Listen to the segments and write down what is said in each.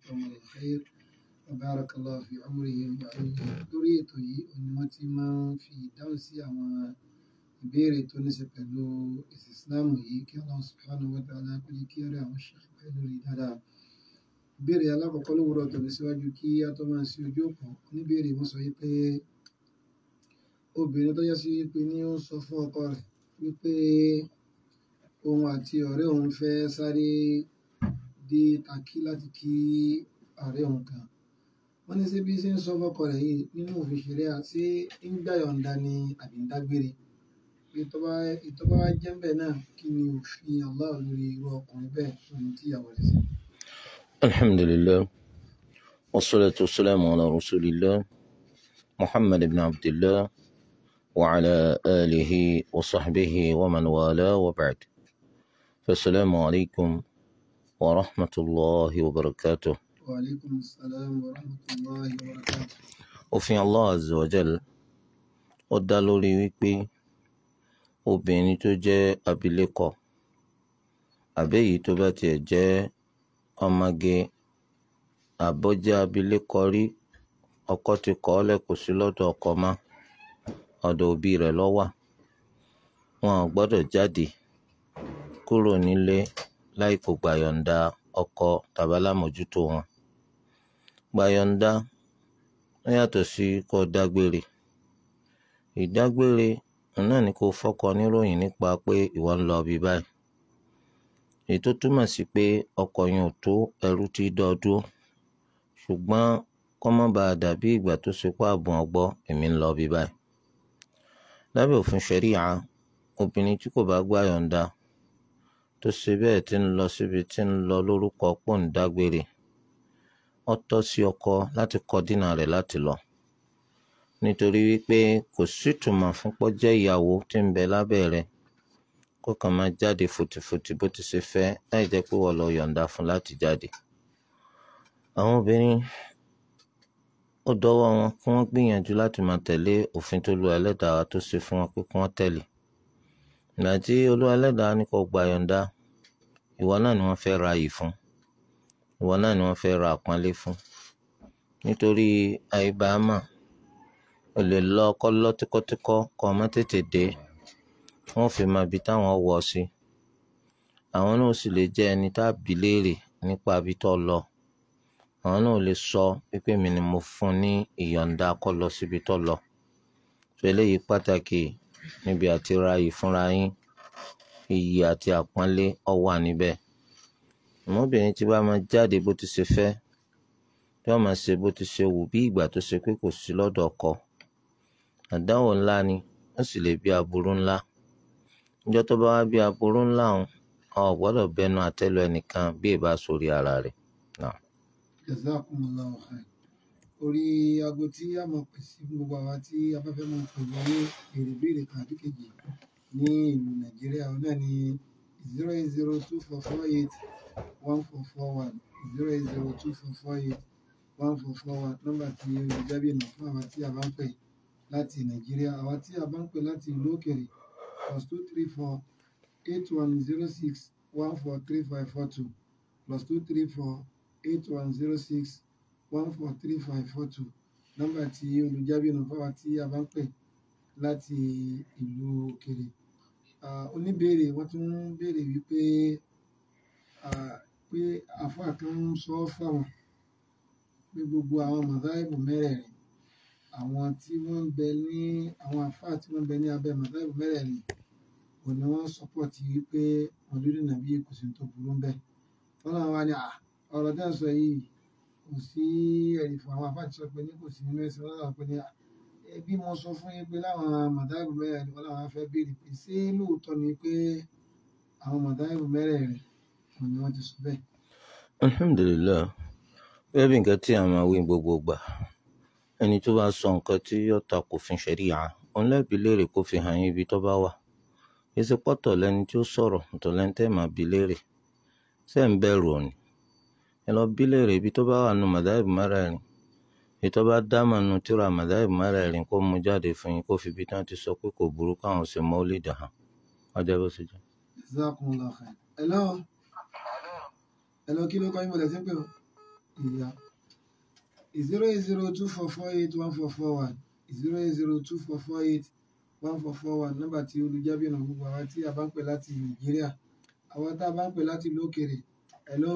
وأعطاهم الخير وبارك الله في عمرهم وعلمهم lórí ètò yìí ni wọ́n ti máa ń fi ìdáhùn sí àwọn ìbéèrè tó ní ṣe pẹ̀lú ẹ̀sìn Islam yìí kí Allah subhanahu wa ta'ala kó lè kí ọ̀rẹ́ àwọn ṣe pẹ́ lórí dáadáa. ìbéèrè alákọ̀ọ́kọ́ lówùúrọ̀ tó ní síwájú kí a tó máa ṣe ojú òpó oníbéèrè wọ́n sọ wípé obìnrin tó yẹ sí wípé ní ó ń sọ fún ọkọ rẹ̀ wípé òun àti ọ̀rẹ́ òun fẹ́ sáré dé Takí láti kí ọ̀rẹ́ òun kan wọ́n ní ṣé bí ṣe ń sọ fọ́kọ rẹ̀ yìí nínú òfin ṣẹlẹ̀ àti ń gbà yọ̀ǹda ni àbí ń dágbére ìtọ́ba wa jẹ́ bẹ́ẹ̀ náà kí ni òfin Allah lórí irú ọkùnrin bẹ́ẹ̀ ohun tí ìyàwó rẹ̀ sí. الحمد لله والصلاة والسلام على رسول الله محمد بن عبد الله وعلى آله وصحبه ومن والاه وبعد فالسلام عليكم ورحمة الله وبركاته Wa alaikum assalam wa rahmatullahi wa barakatuh. òfin Allah azza wa jal ó dá lórí wípé obìnrin tó jẹ́ abilékọ àbẹ́yìí tó bá tiẹ̀ jẹ́ ọmọge àbọ́jẹ́ abilékọ rí ọkọ ti kọ̀ ọ́ lẹ̀ kò sí lọ́dọ̀ ọkọ mọ́ ọ̀dọ̀ òbí rẹ̀ ló wà wọn ò gbọ́dọ̀ jáde kúrò nílé láì kò gbàyọ̀ǹda ọkọ tàbí alámòjútó wọn gbàyọ̀ǹda ó yàtọ̀ sí kó dágbére ìdágbére òun náà ni kó fọ́kọ níròyìn nípa pé ìwọ ń lọ bí báyìí èyí tó túmọ̀ sí pé ọkọ yẹn ò tó ẹrú tí dọ́ọ́dúró ṣùgbọ́n kó má bàa dàbí ìgbà tó ṣe pé àbùn ọgbọ́ èmi ń lọ bí báyìí lábẹ́ òfin ṣẹ̀ríà obìnrin tí kò bá gbàyọ̀ǹda tó ṣe bẹ́ẹ̀ tí ń lọ síbi tí ń lọ lórúkọ pọ̀ ń dágbére ó tọ́ sí ọkọ láti kọ dínà rẹ̀ láti lọ nítorí wípé kò sítumọ̀ fún pọ́jẹ́ ìyàwó tí ń bẹ lábẹ́ rẹ̀ kó kàn máa jáde fòtìfòtì bó ti ṣe fẹ́ láì jẹ́ pé wọ́n lọ yọ̀ǹda fún láti jáde. àwọn obìnrin ó dọ́wọ́ wọn kí wọ́n gbìyànjú láti máa tẹ̀lé òfin tó lu ẹlẹ́dàá wa tó ṣe fún wọn pé kí wọ́n tẹ̀lé. ìgbà tí olú ẹlẹ́dàá ní kó gba yọ̀ǹda ìwọ náà ni wọ́n fẹ́ ra yìí fún ìwọ náà ni wọ́n fẹ́ ra àpọ́nlé fún nítorí àìbámà o lè lọ kọ́ lọ tíkọ́tíkọ́ kọ́ ọ má tètè dé wọ́n fi máa bi táwọn wọ̀ sí àwọn náà sì lè jẹ́ ẹni tá a bi léèrè nípa ibi tó lọ àwọn náà lè sọ pípé mi ni mo fún ní ìyọ̀ǹda kó lọ síbi tó lọ tó eléyìí pàtàkì níbi àti ra yìí fúnra yín iyì àti àpọ́nlé ó wà níbẹ̀ ọmọbìnrin tí bá máa jáde bó ti ṣe fẹ́ tí wọ́n máa ṣe bó ti ṣe wù bí ìgbà tó ṣe pé kò sí lọ́dọ̀ ọkọ àdánwò ńlá ni ó sì lè bí aburú ńlá níjọ́ tó bá wá bí aburú ńlá ọ̀hún o gbọ́dọ̀ bẹnu àtẹ́lu ẹnìkan bí ìbá sórí ara rẹ̀ náà. Jazakumullahu khair. orí aago tí a mọ̀ pè sí gbogbo àwa tí afẹ́fẹ́ máa ń pè wọlé èrè béèrè kan àbí kejì ní ìlú Nàìjíríà òun náà ní zero eight zero two four four eight one four four one zero eight zero two four four eight one four four one nọ́mbà tí olùjábí nà fún àwa tí a bá ń pè láti Nàìjíríà àwa tí a bá ń pè láti ìlú òkèèrè plus two three four eight one zero six one four three five four two plus two three four eight one zero six one four three five four two nọ́mbà tí olùjábí nà fún àwa tí a bá ń pè láti ìlú òkèèrè Ah, oníbèrè wọ́n tún ń béèrè wípé ah, pé àfáà kan ń sọ fáwọn pé gbogbo àwọn mọ̀dáìbù mẹ́rẹ̀ẹ̀rin àwọn tí wọ́n ń bẹ ní àwọn àfáà tí wọ́n ń bẹ ní abẹ́ mọ̀dáìbù mẹ́rẹ̀ẹ̀rin kò ní wọ́n sọ́pọ̀tì wípé mọ̀lúdì nàbí kò sí tó burú ń bẹ wọ́n náà wá ní à ọ̀rọ̀ tẹ́ ń sọ yìí kò sí ẹ̀rí fún àwọn àfáà tí sọ pé ní kò sí nínú ẹ̀sìn wọn náà pé ní à "Eh, bí mo sọ fún yín pé láwọn mọ̀dáìbù mẹ́rẹ̀ẹ̀rin wọn làwọn fẹ́ béèrè pé ṣé lóòótọ́ ni pé àwọn mọ̀dáìbù mẹ́rẹ̀ẹ̀rin kò ní wọ́n ti sọ bẹ́ẹ̀. alhamdulilayi bẹ́ẹ̀ bí nǹkan tí a máa wí gbogbo gbà ẹni tó bá sọ nǹkan tí yóò ta kò fin ṣẹ̀ríà òun lẹ́bi léèrè kó fi hàn yín ibi tó bá wà èsì pọ́tọ̀ lẹni tí ó sọ̀rọ̀ ọ̀tọ̀ lẹni tẹ́ máa bi léèrè ṣé ń bẹ̀rù òní ẹ lọ bí léèrè ibi tó bá wà nù mọ̀dáìbù mẹ́rẹ̀ẹ̀rin èyí tó bá dámọ̀ nù tíra mọ̀dáìbù mẹ́rẹ̀ẹ̀rin kó mú jáde fún yín kó fi ibi tí wọ́n ti sọ pé kò burú káwọn ṣe mọ́lídì hàn ọjọ́ bó ṣe jẹ́. Jazakumullahu khair. Hello. Hello, kí ló kọ́ yín mo lẹ̀ sí ń pè ọ́? ìyá zero eight zero two four four eight one four four one zero eight zero two four four eight one four four one nọ́mbà tí olùjábí ọ̀nà gbogbo àwa tí a bá ń pè láti nàìjíríà àwa tá a bá ń pè láti ìlú òkèèrè hello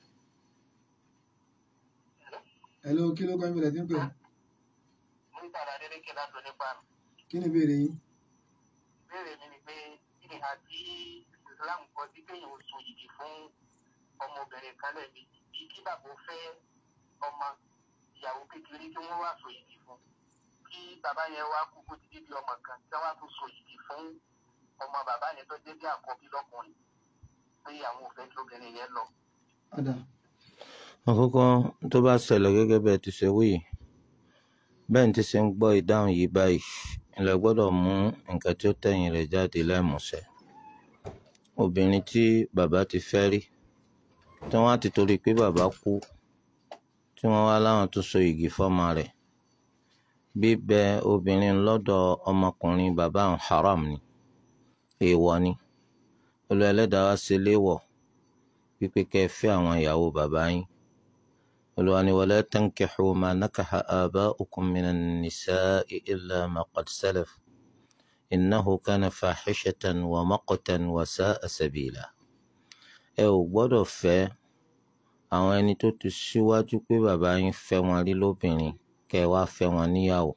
hello kí ló kọ́ ìbílẹ̀ tí ń pè nígbà adélékè láti onípa kí ni ìbéèrè yín ìbéèrè mi ni pé kí ni àti islam kọ sí kéèyàn ó so yìgì fún ọmọbìnrin kan lẹ́ẹ̀mejì bí kí bàbá ó fẹ́ ọmọ ìyàwó kékeré kí wọ́n wá so yìgì fún kí bàbá yẹn wá kú kó ti dé bí ọmọ kan kí wọ́n á tún so yìgì fún ọmọ bàbá yẹn tó jẹ́ bí àkọ́bí lọ́kùnrin pé àwọn ò fẹ́ kí obìnrin yẹn lọ. padà àkọ́kọ́ tó bá ṣẹlẹ̀ gẹ́gẹ́ bẹ́ẹ̀ ti ṣe wí yìí bẹ́ẹ̀ ni ti ṣe ń gbọ́ ìdáhùn yìí báyìí ilẹ̀ gbọ́dọ̀ mú nǹkan tí ó tẹ̀yìn rẹ̀ jáde lẹ́mùsẹ̀ obìnrin tí bàbá ti fẹ́ rí tí wọ́n á ti torí pé bàbá kú tí wọ́n wá láwọn tó so igi fọ́mọ rẹ̀ bíbẹ obìnrin lọ́dọ̀ ọmọkùnrin bàbá àwọn haram ni èèwọ̀ ni olú ẹlẹ́dàá wá ṣe léèwọ̀ wípé kẹ́ ẹ fẹ́ àwọn ìyàwó bàbá yín olúwa ni wala tankihu ma nakaha aba'ukum minan nisa'i illa ma qad salaf innahu kana fahishatan wa maqtan wa sa'a sabila ẹ ò gbọ́dọ̀ fẹ́ àwọn ẹni tó ti síwájú pé bàbá yín fẹ́ wọn rí lóbìnrin kẹ́ ẹ wá fẹ́ wọn níyàwó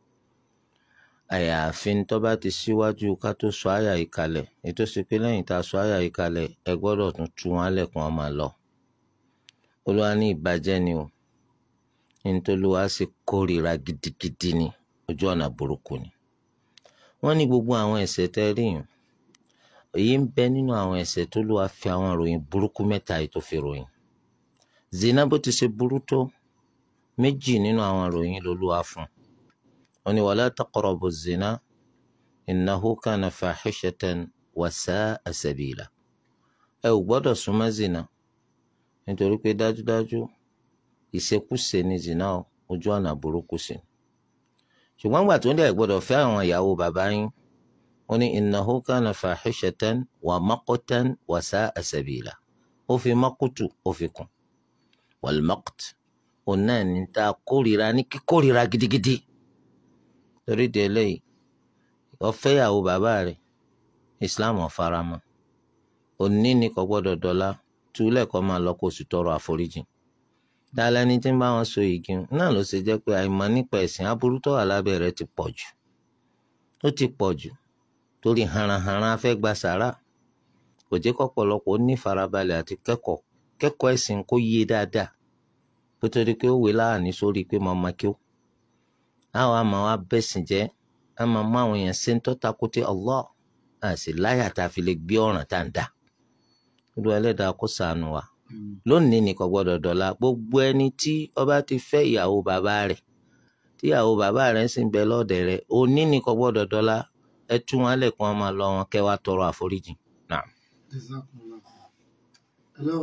àyàfi tó bá ti síwájú ká tó sọ àyà yìí kalẹ̀ ètò sí pé lẹ́yìn tá a sọ àyà yìí kalẹ̀ ẹ gbọ́dọ̀ tún tú wọn lẹ̀kùn wọn máa lọ. olúwa ní ìbàjẹ́ ni o nítòlúwa sì kórìíra gidigidi ni ojú ọ̀nà burúkú ni. wọ́n ní gbogbo àwọn ẹ̀ṣẹ̀ tẹ́ rí yìí èyí ń bẹ nínú àwọn ẹ̀ṣẹ̀ tó lùwà fi àwọn ìròyìn burúkú mẹ́ta yìí tó fi ròyìn. zina bó ti ṣe burú tó méjì nínú àwọn ìròyìn lolúwa fún un wọ́n ní wala taqrabu zina innahu kana fahishatan wa sa'a sabila ẹ ò gbọ́dọ̀ súnmọ́ zina nítorí pé dájúdájú ìṣekúṣe ni zina o, ojú ọ̀nà burúkú sí ni ṣùgbọ́n gbà tó ń dẹ̀ gbọ́dọ̀ fẹ́ àwọn ìyàwó bàbá yín wọ́n ní innahu kana fahishatan wa maqtan wa sa'a sabila ó fi maqtu ó fi kún wal maqt òun náà ní ta kórìíra ní kíkórìíra gidigidi torí di eléyìí ọfẹ́yàwó bàbá rẹ̀ islam ọ̀faramọ́ òní ni kò gbọ́dọ̀ dọ́là túlẹ̀ kọ́ máa lọ kó sì tọrọ àforíjì dáadáa ní tí ń bá wọn so igi náà ló ṣe jẹ́ pé àìmọ̀ nípa ẹ̀sìn aburú tó wà lábẹ́ rẹ̀ ti pọ̀ jù ó ti pọ̀ jù torí haranharan afẹ́ gba sàrà kò jẹ́ kọ́pọ̀lọpọ̀ ní farabalẹ̀ àti kẹ́kọ̀ọ́ kẹ́kọ̀ọ́ ẹ̀sìn kó yé dáadáa kó tó di pé ó wé láàánú sórí pé mo máa kí ó àwọn àmọ́ wa bẹ̀sìn jẹ́ a máa mú àwọn èèyàn ṣe ń tọ́ta kó tí Allah a sì láyà tá a fi lè gbé ọ̀ràn tá à ń dà olú ẹlẹ́dàá kó ṣàánú wa lónìí ní kò gbọ́dọ̀ dọ̀la gbogbo ẹni tí ọba ti fẹ́ ìyàwó bàbá rẹ̀ tí ìyàwó bàbá rẹ̀ sì ń bẹ lọ́ọ̀dẹ̀ rẹ̀ òní ní kò gbọ́dọ̀ dọ̀la ẹ tú wọn lẹ̀ kí wọ́n máa lọ wọn kẹ́ wá tọrọ àforíjì náà. Jazakumullah. hello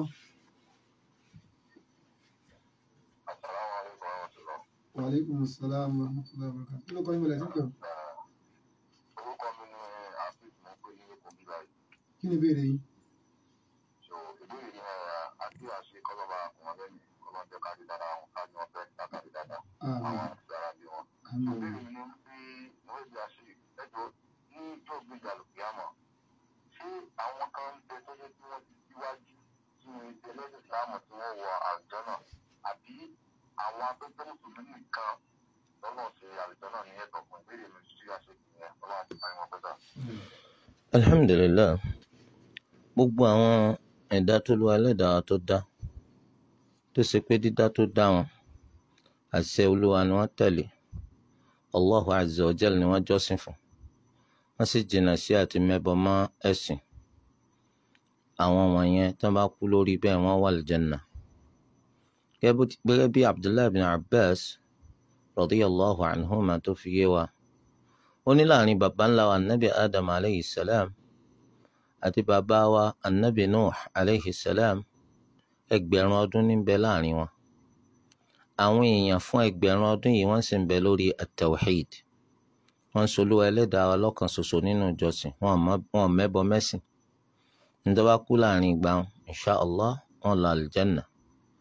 asalaamualeykum wa rahmatulah. wa aleykum salaam wa rahmatullahi wa barakatuh kí ló kọ́ ìbílẹ̀ tí ń pè orúkọ mi ni afis mo pè ní èkó bíbá yìí. kí ni ìbéèrè yín so ìbéèrè yìí náà àti àṣe kọlọ́ba àwọn lẹ́yìn kọlọ́jọ́ kárí dára àwọn kárí wọn fẹ́ kárí dáadáa àwọn àmín àti ara bí wọn. àmín ìbéèrè mi ni pé mo rí àṣe ẹjọ́ ní ìjọ gbéjà lòkè àmọ́ ṣé àwọn kan ń bẹ tó yẹ kí wọ́n ti síwájú tí wọ́n ti ẹlẹ́sìn ìsìlámù tí wọ́n wọ àwùjọ náà àbí àwọn akẹ́kọ̀ọ́ mùsùlùmí nìkan lọ́nà ṣe àwùjọ náà ní ẹ̀tọ́ fún ìbéèrè mi sí àṣẹ ìyẹn ọlọ́run ti máa ń wọn pẹ́ta. alhamdulilayi gbogbo àwọn ẹ̀dá tó lu ẹlẹ́dàá tó dá tó ṣe pé dídá tó dá wọn àṣẹ olúwa ni wọ́n tẹ̀lé allahu azza wa jal ni wọ́n jọ́sìn fún wọ́n sì jìnnà sí àti mẹ́bọ mọ́ ẹ̀sìn àwọn wọ̀nyẹn tó bá kú lórí bẹ́ẹ̀ wọ́n wà lìjẹ́nà gẹ́gẹ́ bí abdullahi bin abbas radiyallahu anhuma tó fi yé wa ó ní láàrin baba ńlá wa anabi adam aleyhi salam àti bàbá wa anabi nuh aleyhi salam ẹgbẹ̀rún ọdún ní bẹ láàrin wọn àwọn èèyàn fún ẹgbẹ̀rún ọdún yìí wọ́n sì ń bẹ lórí at-tawhid wọ́n ń solúwa ẹlẹ́dàá wa lọ́kan ṣoṣo nínú ìjọsìn wọn mọ- wọn ò mẹ́bọ mẹ́sìn nítorí wá kú láàrin ìgbà wọn insha allah wọn lọ àlùjánnà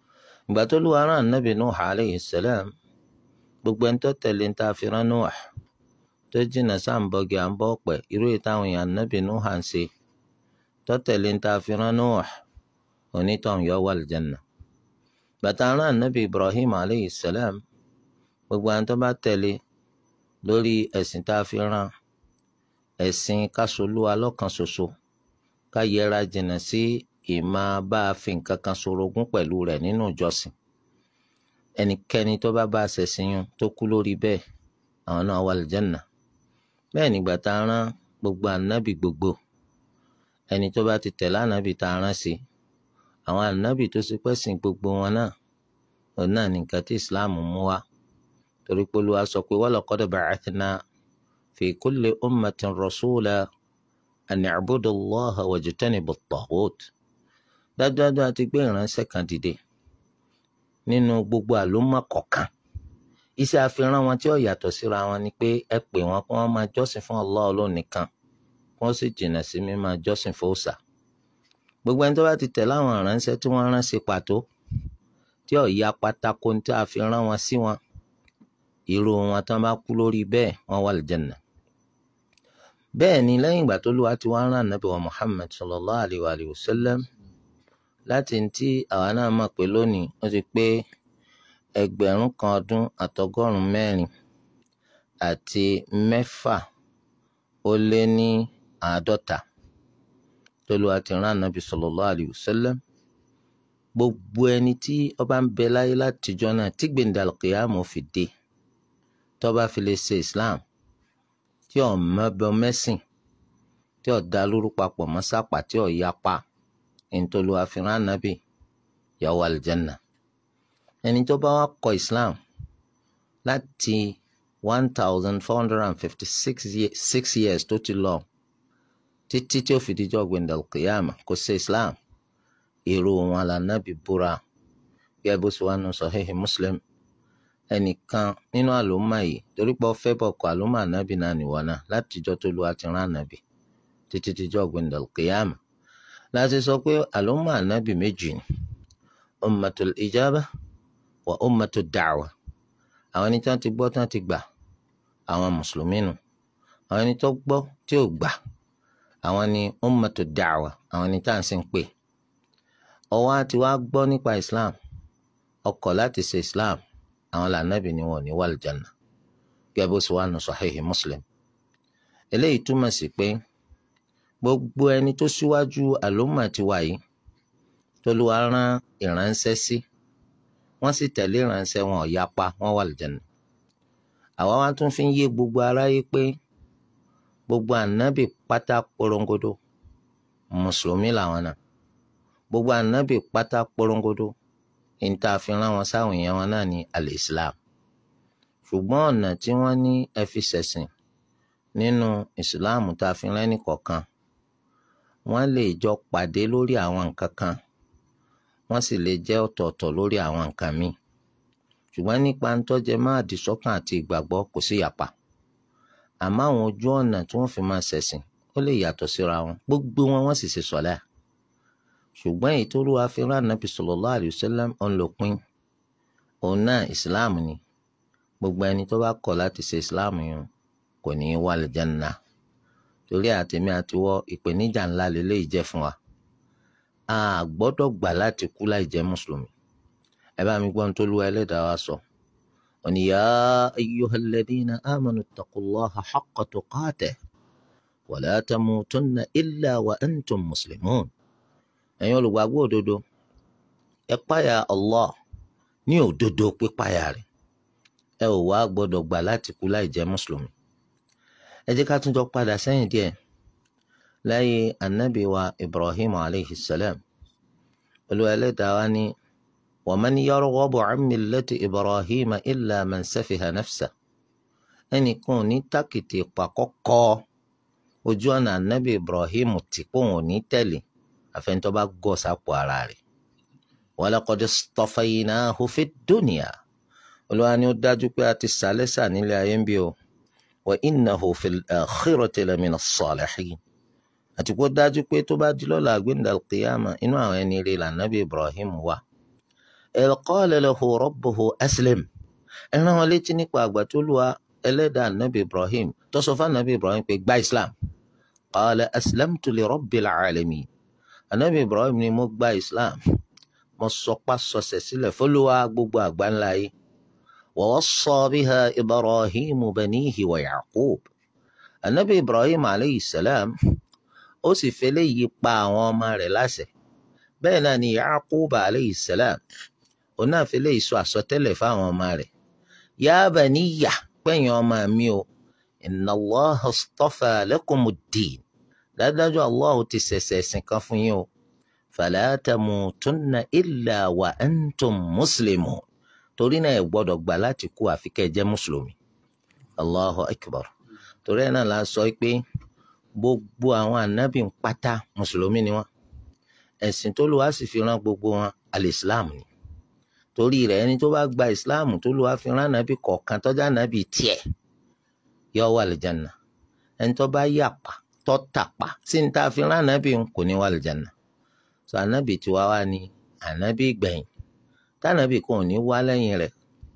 ìgbà tó lù wàrà ànábì Nuh alayhi salam gbogbo ẹni tó tẹ̀lé ń ta àfihàn Nuh tó jìnnà sáǹbọ̀gì à ń bọ̀ pẹ̀ irú ìtàwọn èèyàn ànábì Nuh à ń ṣe tó tẹ̀lé ń ta àfihàn Nuh onítọ̀hún yọ wà lìjẹ́nà bàtà rán ànábì Ibrahim alayhi salam gbogbo àwọn tó bá tẹ̀lé lórí ẹ̀sìn tá a fi rán ẹ̀sìn kásolúwa lọ́kan ṣoṣo ká yẹra jìnnà sí ìmọ̀ bá a fi nǹkan kan sorogún pẹ̀lú rẹ̀ nínú ìjọsìn ẹnikẹ́ni tó bá bá a ṣẹ̀sìn yun tó kú lórí bẹ́ẹ̀ àwọn náà wà lìjẹ́nà bẹ́ẹ̀ nígbà tá a rán gbogbo ànábì gbogbo ẹni tó bá ti tẹ̀lé ànábì tá a rán sí àwọn ànábì tó ṣe pẹ́sìn gbogbo wọn náà òun náà ní nǹkan tí Islam mú wá torí pé Olúwa sọ pé walaqad ba'athna fi kulli ummatin rasula an i'budu Allaha wajtanibu at-taghut dájúdájú àti gbé ìránṣẹ́ kan dìde nínú gbogbo àlùmọ́ kọ̀ọ̀kan iṣẹ́ àfihàn wọn tí ó yàtọ̀ síra wọn ni pé ẹ pè wọn kí wọ́n máa jọ́sìn fún Allah Ọlọ́run nìkan kí wọ́n sì jìnnà sí mímáa jọ́sìn fún òòṣà gbogbo ẹni tó bá ti tẹ̀lé àwọn ìránṣẹ́ tí wọ́n rán sí pàtó tí ó ya pátákó tí a fi rán wọn sí wọn irú wọn tán bá kú lórí bẹ́ẹ̀ wọ́n wà lìjẹ̀nà bẹ́ẹ̀ ni lẹ́yìn ìgbà tó lùwà tí wọ́n rán nàbí wa Muhammad sallallahu alayhi wa alihi wa sallam láti tí àwa náà mọ̀ pé lónìí ó ti pé ẹgbẹ̀rún kan ọdún àtọgọ́rùn mẹ́rin àti mẹ́fà ó lé ní àádọ́ta tó lùwà tí rán nàbí sallallahu alayhi wa sallam gbogbo ẹni tí ó bá ń bẹ láyé látijọ́ náà tí gbèǹdàlùkìyàmù fi dé tó bá fi lè ṣe Islam tí ò mọbọ mẹsìn tí ò dá lóru papọ̀ mọ́ sápà tí ò yapa ntolu àfihàn ànábì yà wà àlìjẹ́nà ẹni tó bá wá kọ Islam láti one thousand four hundred and fifty six years tó ti lọ títí tí ó fi dijọ́ gbẹ̀ndàl kìyàmà kò ṣe Islam èrò wọn lànàbì búra gẹ́gẹ́ bó ṣe wà nù Sahih Muslim ẹnìkan nínú àlùmọ́ yìí torí pé ọfẹ́ bọ̀ kọ àlùmọ́ ànábì náà nìwọ náà látijọ́ tó lu àti rán ànábì títí tíjọ́ gbẹ̀ndàl kìyàmà láti sọ pé àlùmọ́ ànábì méjì ni ummatul ijaba wa ummatud da'wa àwọn ẹni tí wọ́n ti gbọ́ tí wọ́n ti gbà àwọn mùsùlùmí nù àwọn ẹni tó gbọ́ tí ò gbà àwọn ni ummatud da'wa àwọn ẹni tá à ń sìn pé ọwọ́ àti wá gbọ́ nípa islam ọkọ̀ láti ṣe islam àwọn lànàbì ni wọn ò ní wà lìjànà gẹ́gẹ́ bó ṣe wà nù Sahihi Muslim eléyìí túmọ̀ sí pé gbogbo ẹni tó síwájú àlùmọ̀ ti wà yìí tó lù wá rán ìránṣẹ́ sí wọ́n sì tẹ̀lé ìránṣẹ́ wọn ò yapa wọ́n wà lìjànà àwa wá tún fi ń yé gbogbo aráyé pé gbogbo ànábì pátá porongodo mùsùlùmí làwọn náà gbogbo ànábì pátá porongodo níta fi rán wọn sáwọn èèyàn wọn náà ní al-Islam ṣùgbọ́n ọ̀nà tí wọ́n ní ẹ fi ṣẹ̀sìn nínú Islam tá a fi rán ẹnìkọ̀ọ̀kan wọ́n lè jọ pàdé lórí àwọn nǹkan kan wọ́n sì lè jẹ́ ọ̀tọ̀ọ̀tọ̀ lórí àwọn nǹkan míì ṣùgbọ́n nípa ń tọ́jẹ́ máa dìsọ́kàn àti ìgbàgbọ́ kò sí yàpá àmọ́ àwọn ojú ọ̀nà tí wọ́n fi máa ṣẹ̀sìn ó lè yàtọ̀ síra wọn gbogbo wọn wọ́n sì ṣe sọ̀lá ṣùgbọ́n èyí tó lùwà fi rán nàbì sallallahu alayhi wa sallam ọ̀n ló pín òun náà islam ni gbogbo ẹni tó bá kọ̀ láti ṣe islam yẹn kò ní í wà lìjánná torí àtẹ̀mí àtiwọ́ ìpèníjà ńlá lélẹ́yìí jẹ́ fún wa a gbọ́dọ̀ gbà láti kú láì jẹ́ mùsùlùmí ẹ bá mi gbọ́n tó lùwà ẹlẹ́dàá wa sọ òní yá ayyuhal ladina amanu ittaqullaha haqqa tuqatih wa la tamutunna illa wa antum muslimun ẹ̀yin olùgbàgbọ́ òdodo ẹ páyà Allah ní òdodo pípáyà rẹ̀ ẹ ò wá gbọ́dọ̀ gbà láti kú láì jẹ́ mùsùlùmí ẹ jẹ́ ká tún jọ padà sẹ́yìn díẹ̀ láyé anabi wa Ibrahim alayhi salam Olúwa Ẹlẹ́dàá wa ní wa man yarghabu an millati Ibrahim illa man safiha nafsa ẹnìkan ò ní tàkìtì pàkọ́kọ́ ojú ọ̀nà anabi Ibrahim tí kò wọ́n ní tẹ̀lé àfẹnitọ́ bá gọ̀ sápò ara rẹ̀ walaqad istafaynahu fid dunya olúwa ni ó dájú pé a ti sàlẹ́sà nílé ayé ń bí o wa innahu fil akhirati lamina salihin àti kó dájú pé tó bá di lọ́la àgbéǹda kìyàmà inú àwọn ẹni rẹ̀ lànàbí Ibrahim wà idh qala lahu rabbuhu aslim ẹran wọn létí nípa àgbà tó lù wá ẹlẹ́dàá anabi ibrahim tó sọ fún anabi ibrahim pé gba islam qala aslamtu li rabbil alamin anabi ibrahim ni mo gba islam mo sọpá sọsẹ̀ sílẹ̀ fọlùwà gbogbo àgbáńlá yìí wa wassa biha ibrahim banihi wa yaqub anabi ibrahim alayhi salam ó sì fẹlẹ́ yí pa àwọn ọmọ rẹ̀ láṣẹ bẹ́ẹ̀ náà ni yaqub alayhi salam òun náà fẹlẹ́ yí sọ àsọtẹ́lẹ̀ fáwọn ọmọ rẹ̀ ya baniya pẹ̀yìn ọmọ mi o inna allah astafa lakumud-din dájúdájú allah ti ṣẹ̀ṣẹ̀ ẹ̀sìn kan fún yín o fala tamutunna illa wa antum muslimun torí náà ẹ gbọ́dọ̀ gbà láti kú àfi kẹ́ ẹ jẹ́ mùsùlùmí allahu akbar torí ẹ̀ náà la sọ pé gbogbo àwọn ànábì ń pátá mùsùlùmí ni wọ́n ẹ̀sìn tó lù wá sì fi rán gbogbo wọn alìsílám ni torí rẹ̀ ẹni tó bá gba ìsìláàmù tó lù wá fi rán ànábì kọ̀ọ̀kan tọ́jà ànábì tiẹ̀ yọ wà lìjànà ẹni tó bá yàpá tó tàpá sí ní tá a fi rán ànábì ń kò ní wà lìjànà sọ ànábì tí wá wá ní ànábì gbẹ̀yìn tànábì kan ò ní wá lẹ́yìn rẹ̀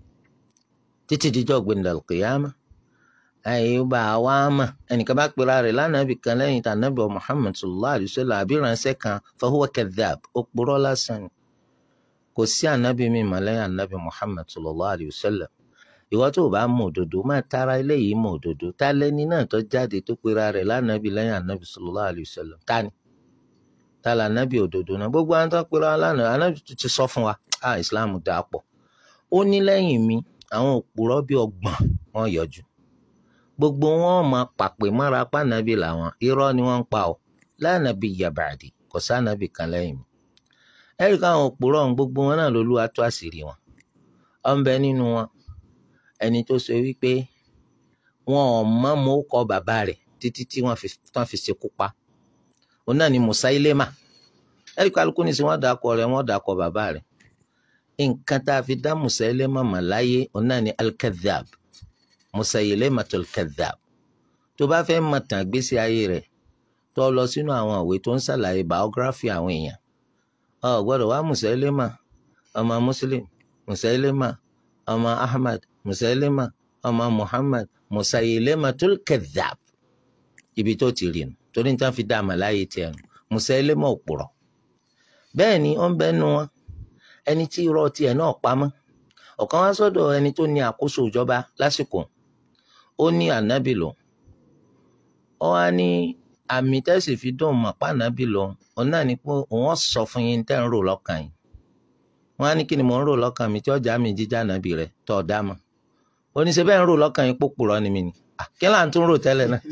títí dijọ́ gbẹ̀ndàlùkìyàmá àyèbá wa mà ẹnìkan bá pera rẹ̀ lánàbì kan lẹ́yìn tànàbì Muhammad sallallahu alayhi wa sallam àbí ránṣẹ́ kan fahuwa kadhab ó purọ́ lásán ni kò sí ànábì mi mà lẹ́yìn ànábì Muhammad sallallahu alayhi wa sallam ìwọ tó o bá mọ òdodo máa tara eléyìí mọ òdodo tá lẹni náà tó jáde tó pera rẹ̀ lánàbì lẹ́yìn ànábì sallallahu alayhi wa sallam tani tá là ànábì òdodo náà gbogbo àwọn tó pera lánàbì ànábì tó ti sọ fún wa ah Islam dáa pọ̀ ó ní lẹ́yìn mi àwọn òpùrọ́ bíi ọgbọ̀n wọn yọjú gbogbo wọn máa pàpè mára pànàbí làwọn irọ́ ni wọ́n ń pa ọ́ lánàbí yabàdì kò sànàbí kan lẹ́yìn mi. ẹ̀rí káwọn òpùrọ̀ ọ̀hún gbogbo wọn náà lolúwa tó àṣírí wọn. ọ̀nbẹ nínú wọn ẹni tó sọ wípé wọn ò mọ mọ kọ bàbá rẹ̀ títí tí wọ́n fi ṣekú pa. òun náà ni Musailema ẹ̀rí kálukú ní sí wọ́n dàkọ rẹ̀ wọ́n dàkọ bàbá rẹ̀. nǹkan tá a fi dá Musailema mọ̀ láyé òun náà ni al-kadhab Musaylamatul kadhab tó bá fẹ́ mọ̀ tàn gbésí ayé rẹ̀ tó lọ sínú àwọn ìwé tó ń ṣàlàyé biography àwọn èèyàn ọ gbọ́dọ̀ wá Musaylama ọmọ Muslim Musaylama ọmọ Ahmad Musaylama ọmọ Muhammad Musaylamatul kadhab ibi tó ti rí nu torí níta fi dá àmà láyé tiẹ̀ nu Musaylama òpùrọ̀ bẹ́ẹ̀ ni ó ń bẹ́ nu wọn ẹni tí irọ́ tiẹ̀ náà pamọ́ ọ̀kan wá sọ́dọ̀ ẹni tó ní àkóso ìjọba lásìkò ó ní ànábì lò ó wá ní àmì tẹ́sí fi dùn mọ̀ pa ànábì lò òun náà ni pé òun sọ fún yín tẹ́ ń rò lọ́kàn yín wọ́n á ní kí ni mò ń rò lọ́kàn mi tí ọjà mi jíjà ànábì rẹ̀ tọ́ ọ̀dá mọ́ ó ní ṣe bẹ́ẹ̀ ń rò lọ́kàn yín pópùrọ́ ni mi ni kí là ń tún rò tẹ́lẹ̀ náà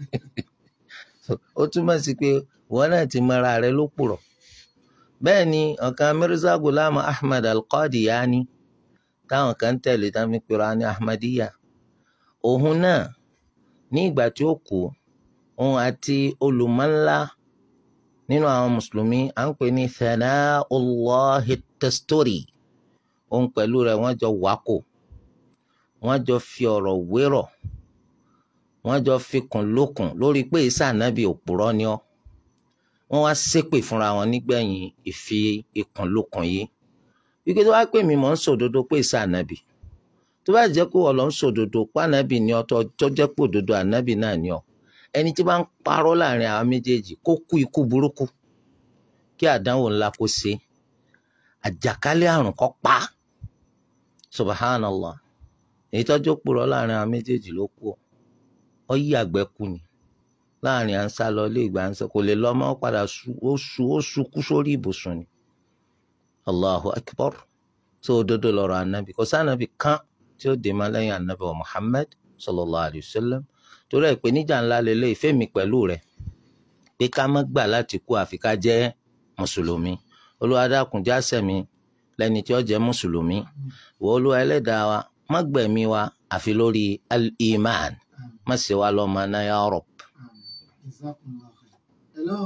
ó túmọ̀ sí pé ìwọ náà ti mọra rẹ ló pùrọ̀ bẹ́ẹ̀ ni ọ̀kan Mirza Ghulam Ahmad Al-Qadiani táwọn kan tẹ̀lé tá fi pera ní Ahmadiyya òun náà ní ìgbà tí ó kú òun àti olùmọ̀ńlá nínú àwọn mùsùlùmí à ń pè ní Thanaullahi Tasturi òun pẹ̀lú rẹ̀ wọ́n jọ wákò wọ́n jọ fi ọ̀rọ̀ wérọ̀ wọ́n jọ fikùn lókun lórí pé isa ànábì òpùrọ́ ni ọ́ wọ́n wá ṣépè fúnra wọn nígbẹ̀yìn ìfi ikùn lókun yìí wípé tó bá pè mí mọ̀ ń sòdodo pé isa ànábì tó bá jẹ́ pé ọ̀lọ́ ń sòdodo pé ànábì ni ọ tó jẹ́ pé òdodo ànábì náà ni ọ ẹni tí bá ń parọ́ láàrin àwọn méjèèjì kó kú ikú burúkú kí àdánwò ńlá kó ṣe àjàkálẹ̀ àrùn kó pa subhanallah èyí tọ́jú purọ́ láàrin àwọn méjèèjì ló kú ọ yí àgbẹ̀ kú ni láàrin à ń sá lọ ilé ìgbà ń sọ kò lè lọ ọmọ padà ó su ó sunkú sórí ibùsùn ni allahu akbar tó òdodo lọ́rọ̀ anabi kò sànàbì kan tí ó dè má lẹ́yìn anabi wa muhammad sallallahu alayhi wa sallam torí ẹ̀ pé níjà ńlá lélẹ̀ ìfẹ́ mi pẹ̀lú rẹ̀ pé ká má gbà láti kú àfi ká jẹ́ mùsùlùmí olúwa dákun já sẹ̀mí lẹ́ni tí ó jẹ́ mùsùlùmí wọ olúwa ẹlẹ́dàá wa má gbẹ̀mí wa àfi lórí al-iman má ṣe wa lọ́mọ náà ya rab. Jazakumullahu khair. Hello.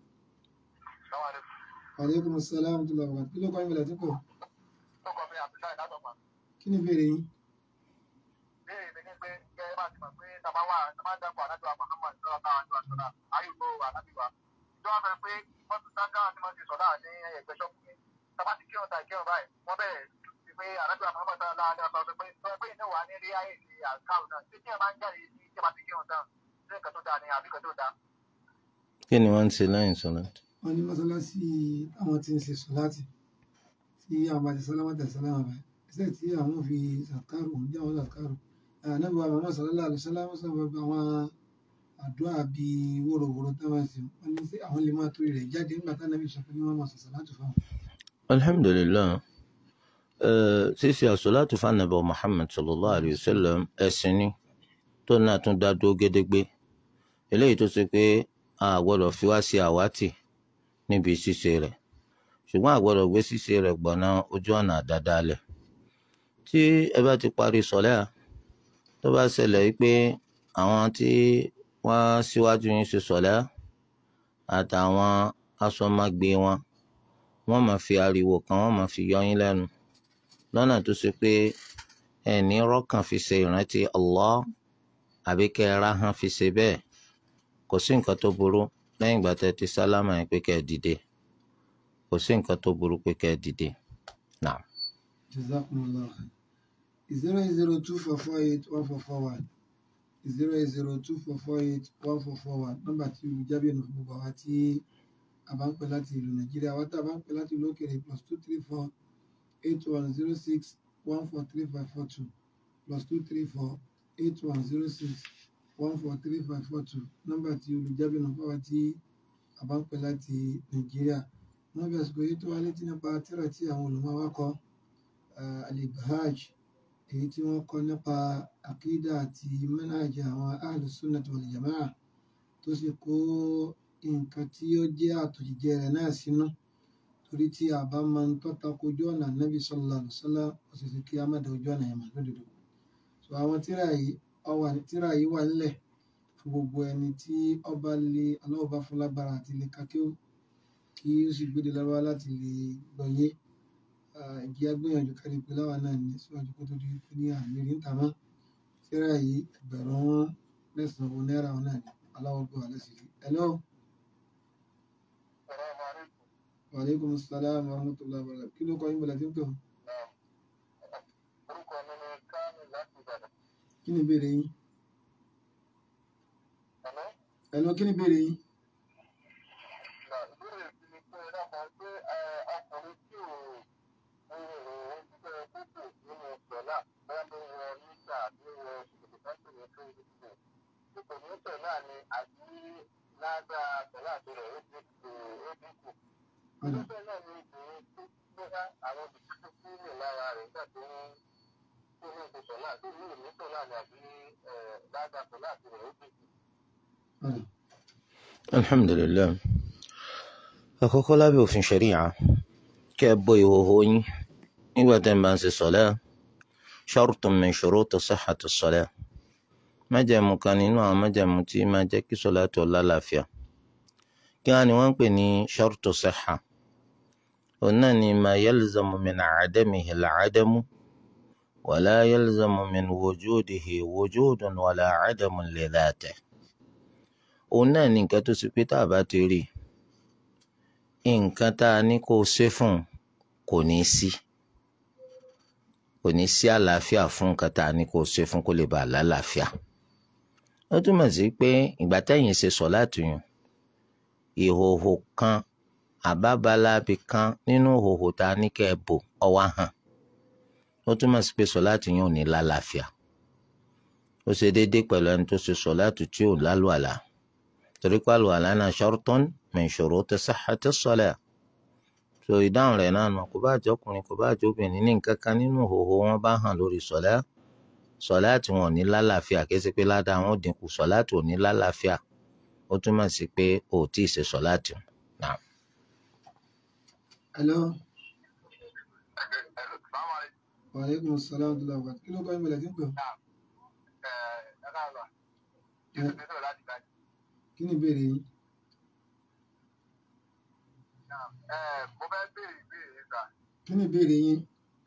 Aleykum salaam tó lọ wà. Kí ló kọ́ ìmìlẹ̀ tí kò? Ọkọ̀ mi Abdullahi látọ̀gbà. Kí ni ìbéèrè yín? Béèrè mi ní pé kẹ́ ẹ bá ti mọ̀ pé tàbá wà tàbá dàpọ̀ àdájọ́ Muhammad sọ̀rọ̀ táwọn àjọ àṣọlá ayé ìgbó àdábì wa. Ìjọba fẹ́ pé wọ́n ti sáńgá àti wọ́n ti sọ̀dá ní ẹgbẹ́ ṣọ́ọ̀bù yẹn. tàbá ti kírun tàbí kírun báyìí wọ́n bẹ̀rẹ̀ sí pé àrẹ́bí àmọ́ tá a láàrin ọ̀sán sọ pé sọ pé iná wà ní rí ayé ti àkáwù náà tí kí ẹ máa ń jáde sí tí ẹ bá ti kírun tán sí nǹkan tó dáa ni àbí nǹkan tó dáa. kí ni wọ́n ń ṣe lẹ́yìn sọ́lá wọ́n ní mọ́sálásí àwọn tí ń ṣe sọ́láàtì tí àwọn bá ti sálámà tẹ̀ sálámà báyìí ẹsẹ̀ tí àwọn fi sàkárò ń jẹ́ àwọn sàkárò ànábì wa màmá sọ̀rọ̀ àlọ́ sálámà sọ̀rọ̀ àwọn àdúrà bíi wóróworó tó máa ń sìn wọ́n ní sí àwọn lè máa torí rẹ̀ jáde nígbà tá ànábì sọ pé ní wọ́n máa sọ̀sọ̀ láti fáwọn. alhamdulilayi ṣíṣe àṣọláàtù fanabu muhammad sallallahu alayhi wa sallam ẹ̀sìn ni tó náà tún dá dúró gédégbé eléyìí tó ṣe pé a gbọ́dọ̀ fi wá sí àwátì níbi ṣíṣe rẹ̀ ṣùgbọ́n a gbọ́dọ̀ gbé ṣíṣe rẹ̀ gbọ̀nà ojú ọ̀nà àdádálẹ̀ tí ẹ bá ti parí sọ̀lẹ́ à tó bá ṣẹlẹ̀ wípé àwọn tí wọ́n síwájú yín ṣe sọ̀lẹ́ àtàwọn asọmágbé wọn wọ́n máa fi ariwo kan wọ́n máa fi yọ yín lẹ́nu lọ́nà tó ṣe pé ẹni rọ́kàn fi ṣe ìrántí Allah àbí kẹ́ ẹ ráhán fi ṣe bẹ́ẹ̀ kò sí nǹkan tó burú lẹ́yìn ìgbà tẹ́ ti sálámà yín pé kẹ́ ẹ dìde kò sí nǹkan tó burú pé kẹ́ ẹ dìde náà. jazakumullahu khair zero eight zero two four four eight one four four one zero eight zero two four four eight one four four one nọ́mbà tí olùjábí ẹnu fún gbogbo àwa tí a bá ń pè láti ìlú nàìjíríà àwa tá a bá ń pè láti ìlú òkèèrè plus two three four eight one zero six one four three five four two plus two three four eight one zero six one four three five four two nọ́mbà tí olùjábí ẹnu fún àwa tí a bá ń pè láti nàìjíríà wọ́n bí àsìkò yìí tó wá létí nípa tírà tí àwọn olùmọ̀ wa kọ alibahaj èyí tí wọ́n kọ nípa àkídà àti mẹ́nájà àwọn ahlus sunnah wal jamaa tó sì kó nǹkan tí ó jẹ́ àtòjíjẹ rẹ̀ náà sínú torí tí a bá máa ń tọ́ta kojú ọ̀nà nábì sallallahu alaihi wasallam ó sì sì kí a má da ojú ọ̀nà yẹn mà lódodo so àwọn tírà yìí ọwà tírà yìí wà nílẹ̀ fún gbogbo ẹni tí ọba lè aláwọ̀ bá fún lágbára àti lè kakíó kí ó sì gbé de lọ́wọ́ láti lè gbọ́yé ìjì agbóyanjú kárí pé láwa náà ní síwájú kó tó di pé ní àmì rí ń tà mọ́ tírà yìí ẹgbẹ̀rún mẹ́sàn-án owó náírà wọn náà ní aláwọ̀ gbọ́ alẹ́ sí i. hello. Assalamu alaikum. wa aleykum salaam wa rahmatullahi wa barakatuh kí ló kọ́ yín bọ̀lá tí ń pè wọ́n. orúkọ mi ni Kánú láti Ìbàdàn. kí ni ìbéèrè yín. Àmọ́ hello kí ni ìbéèrè yín. ìbéèrè mi ni pé ẹ dábàá pé ọkùnrin tí ò ń rò ó jẹ́ kókò nínú sọ̀lá bẹ́ẹ̀ ló wọ nígbà tí ó wọ ṣòkòtò tó ní tó ní tó tí kò ní sọ̀lá ni àbí ládàá sọ̀lá tó rẹ̀ ó dínkù ó dínkù. Ọ̀dà. Irúfẹ́ náà ni obìnrin tó gbéra àwọn òbí tó kúrò lára rẹ̀ nígbà tó ń tó ní oṣù sọ̀lá tó ní ìlú sọ̀lá ni àbí ládàá sọ̀lá tó rẹ̀ ó dínkù. ọ̀dà. alhamdulilayi àkọ́kọ́ lábẹ́ òfin ṣẹ̀ríyà kẹ́ ẹ bọ́ ìhòòhò yín nígbà tẹ́ ẹ bá ń ṣe sọ̀lẹ́ shartun min shuruti sihhati sọ̀lẹ́ májẹ̀mú kan nínú àwọn májẹ̀mú tí máa jẹ́ kí sọ̀lẹ́ tó lálàáfíà kí wọ́n ní wọ́n ń pè ní shartu sihha òun náà ni ma yalzamu min adamihi al-adamu wala yalzamu min wujudihi wujudun wala adamun li dhatihi òun náà ní nǹkan tó ṣe pé tá a bá ti rí i nǹkan tá a ní kó o ṣe fún un kò ní í sí kò ní í sí àlàáfíà fún nǹkan tá a ní kó o ṣe fún kó lè bàa lálàáfíà ó túmọ̀ sí pé ìgbà tẹ́yìn ṣe sọ láti yàn ìhòòhò kan àbábalábi kan nínú ìhòòhò tá a ní kẹ́ ẹ bò ọwá hàn ó túmọ̀ sí pé sọ láti yàn ò ní lálàáfíà ó ṣe déédéé pẹ̀lú ẹni tó ṣe sọ láti tí ò lálùàlà torí pé àlùwàlá náà shartun min shuruti sihhati salat so ìdáhùn rẹ̀ náà nù kó bá jẹ́ ọkùnrin kó bá jẹ́ obìnrin ní nǹkan kan nínú ìhòòhò wọn bá hàn lórí sọ̀lá sọ̀lá tí wọn ò ní lálàáfíà kí sí pé ládàá wọn ò dínkù sọ̀lá tí ò ní lálàáfíà ó túmọ̀ sí pé o ò tí ì ṣe sọ̀lá tí ò náà. hello. Ẹ̀lú sàmà wa aleykum salaam wa rahmatullahi wa barakatuh kí ló kọ́ yín bọ̀lá tí ń pè wọ́n. ẹ̀ka àgbà yóò ti sọ̀rọ̀ láti gbàgbé. kí ni ìbéèrè yín. mo fẹ́ béèrè ìbéèrè yìí sà. kí ni ìbéèrè yín.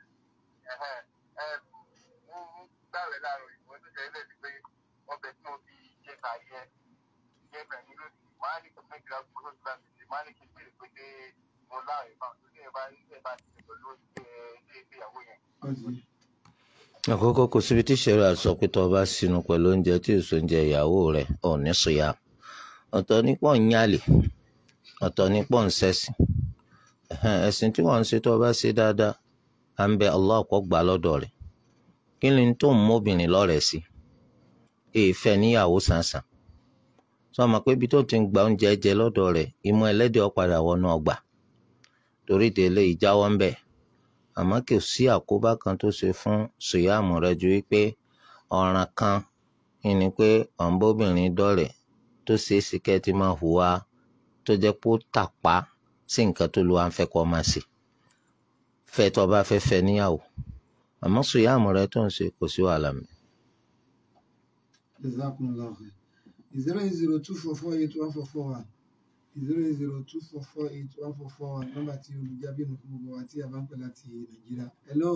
mo ń gbàwé láàárọ̀ ìwọ tó ṣe lẹ́sìn pé ọbẹ̀ tí mo fi ṣe kà yẹ yẹ bẹ̀rẹ̀ mi lónìí máa ní kò méjìlá gbogbo tó gbà mí sí máa ní kí n béèrè pé ṣé mo láàrin fáwọn tó ní ẹ bá ẹ bá ti pẹ̀lú ilé ìgbéyàwó yẹn. ọ̀sẹ̀ àkọ́kọ́ kò síbi tí sẹ́rí àsọ pé tó o bá sínú pẹ̀lú oúnjẹ tí èso oúnjẹ ìyàwó rẹ̀ ò ní sùyà ọ̀tọ̀ ní pọ̀ ń yálè ọ̀tọ̀ ní pọ̀ ń sẹ́sìn Ẹ̀hẹ́n, ẹ̀sìn tí wọ́n ń ṣe tó o bá ṣe dáadáa à ń bẹ Allah kó gbà lọ́dọ̀ rẹ̀ kí ni tó ń móbìnrin lọ́rẹ̀ẹ́ sí èèfẹ́ níyàwó sàǹsàn sọ ma pé ibi tó ti ń gba oúnjẹ jẹ lọ́dọ̀ rẹ̀ ìmọ̀ ẹlẹ́dẹ̀ ó padà wọnú ọgbà torí délé ìjáwọ́ ń bẹ̀ àmọ́ kò sí àkóbá kan tó ṣe fún sùyàmù rẹ ju wípé ọ̀ràn kan ni pé ọ̀nbóbìnrin dọ̀rẹ̀ tó ṣeé ṣe kẹ́ ẹ ti máa hùwà tó jẹ́ pé ó tàpá sí nǹkan tó lu àǹfẹ́ kọ́ máa ṣe fẹ́ tó bá fẹ́ fẹ́ níyàwó àmọ́ sùyàmù rẹ tó ń ṣe kò sí wàhálà mi. jazakumullahu khair zero eight zero two four four eight one four four one zero eight zero two four four eight one four four one nọ́mbà tí olùjábí nù fún gbogbo wa tí a bá ń pè láti nàìjíríà hello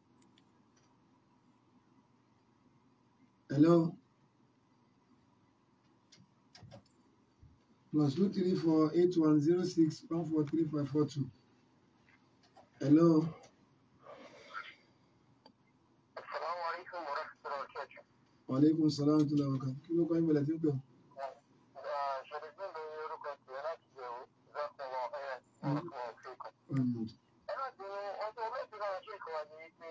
hello plus two three four eight one zero six one four three five four two hello Assalamu alaikum wa rahmatullahi wa barakatuh. waaleykum salaam wa rahmatulah wa barakatuh kí ló kọ́ ìbẹ̀lẹ̀ tí ń pè ọ́. Ṣèlédé ló ní orúkọ tiẹ̀ láti yẹ̀wò ìzákùnwọ̀ ẹ̀ ọ̀rọ̀ fíkọ̀. Um, Ẹ má bínú ọjọ́ méjì náà ṣe kọ́ ni pé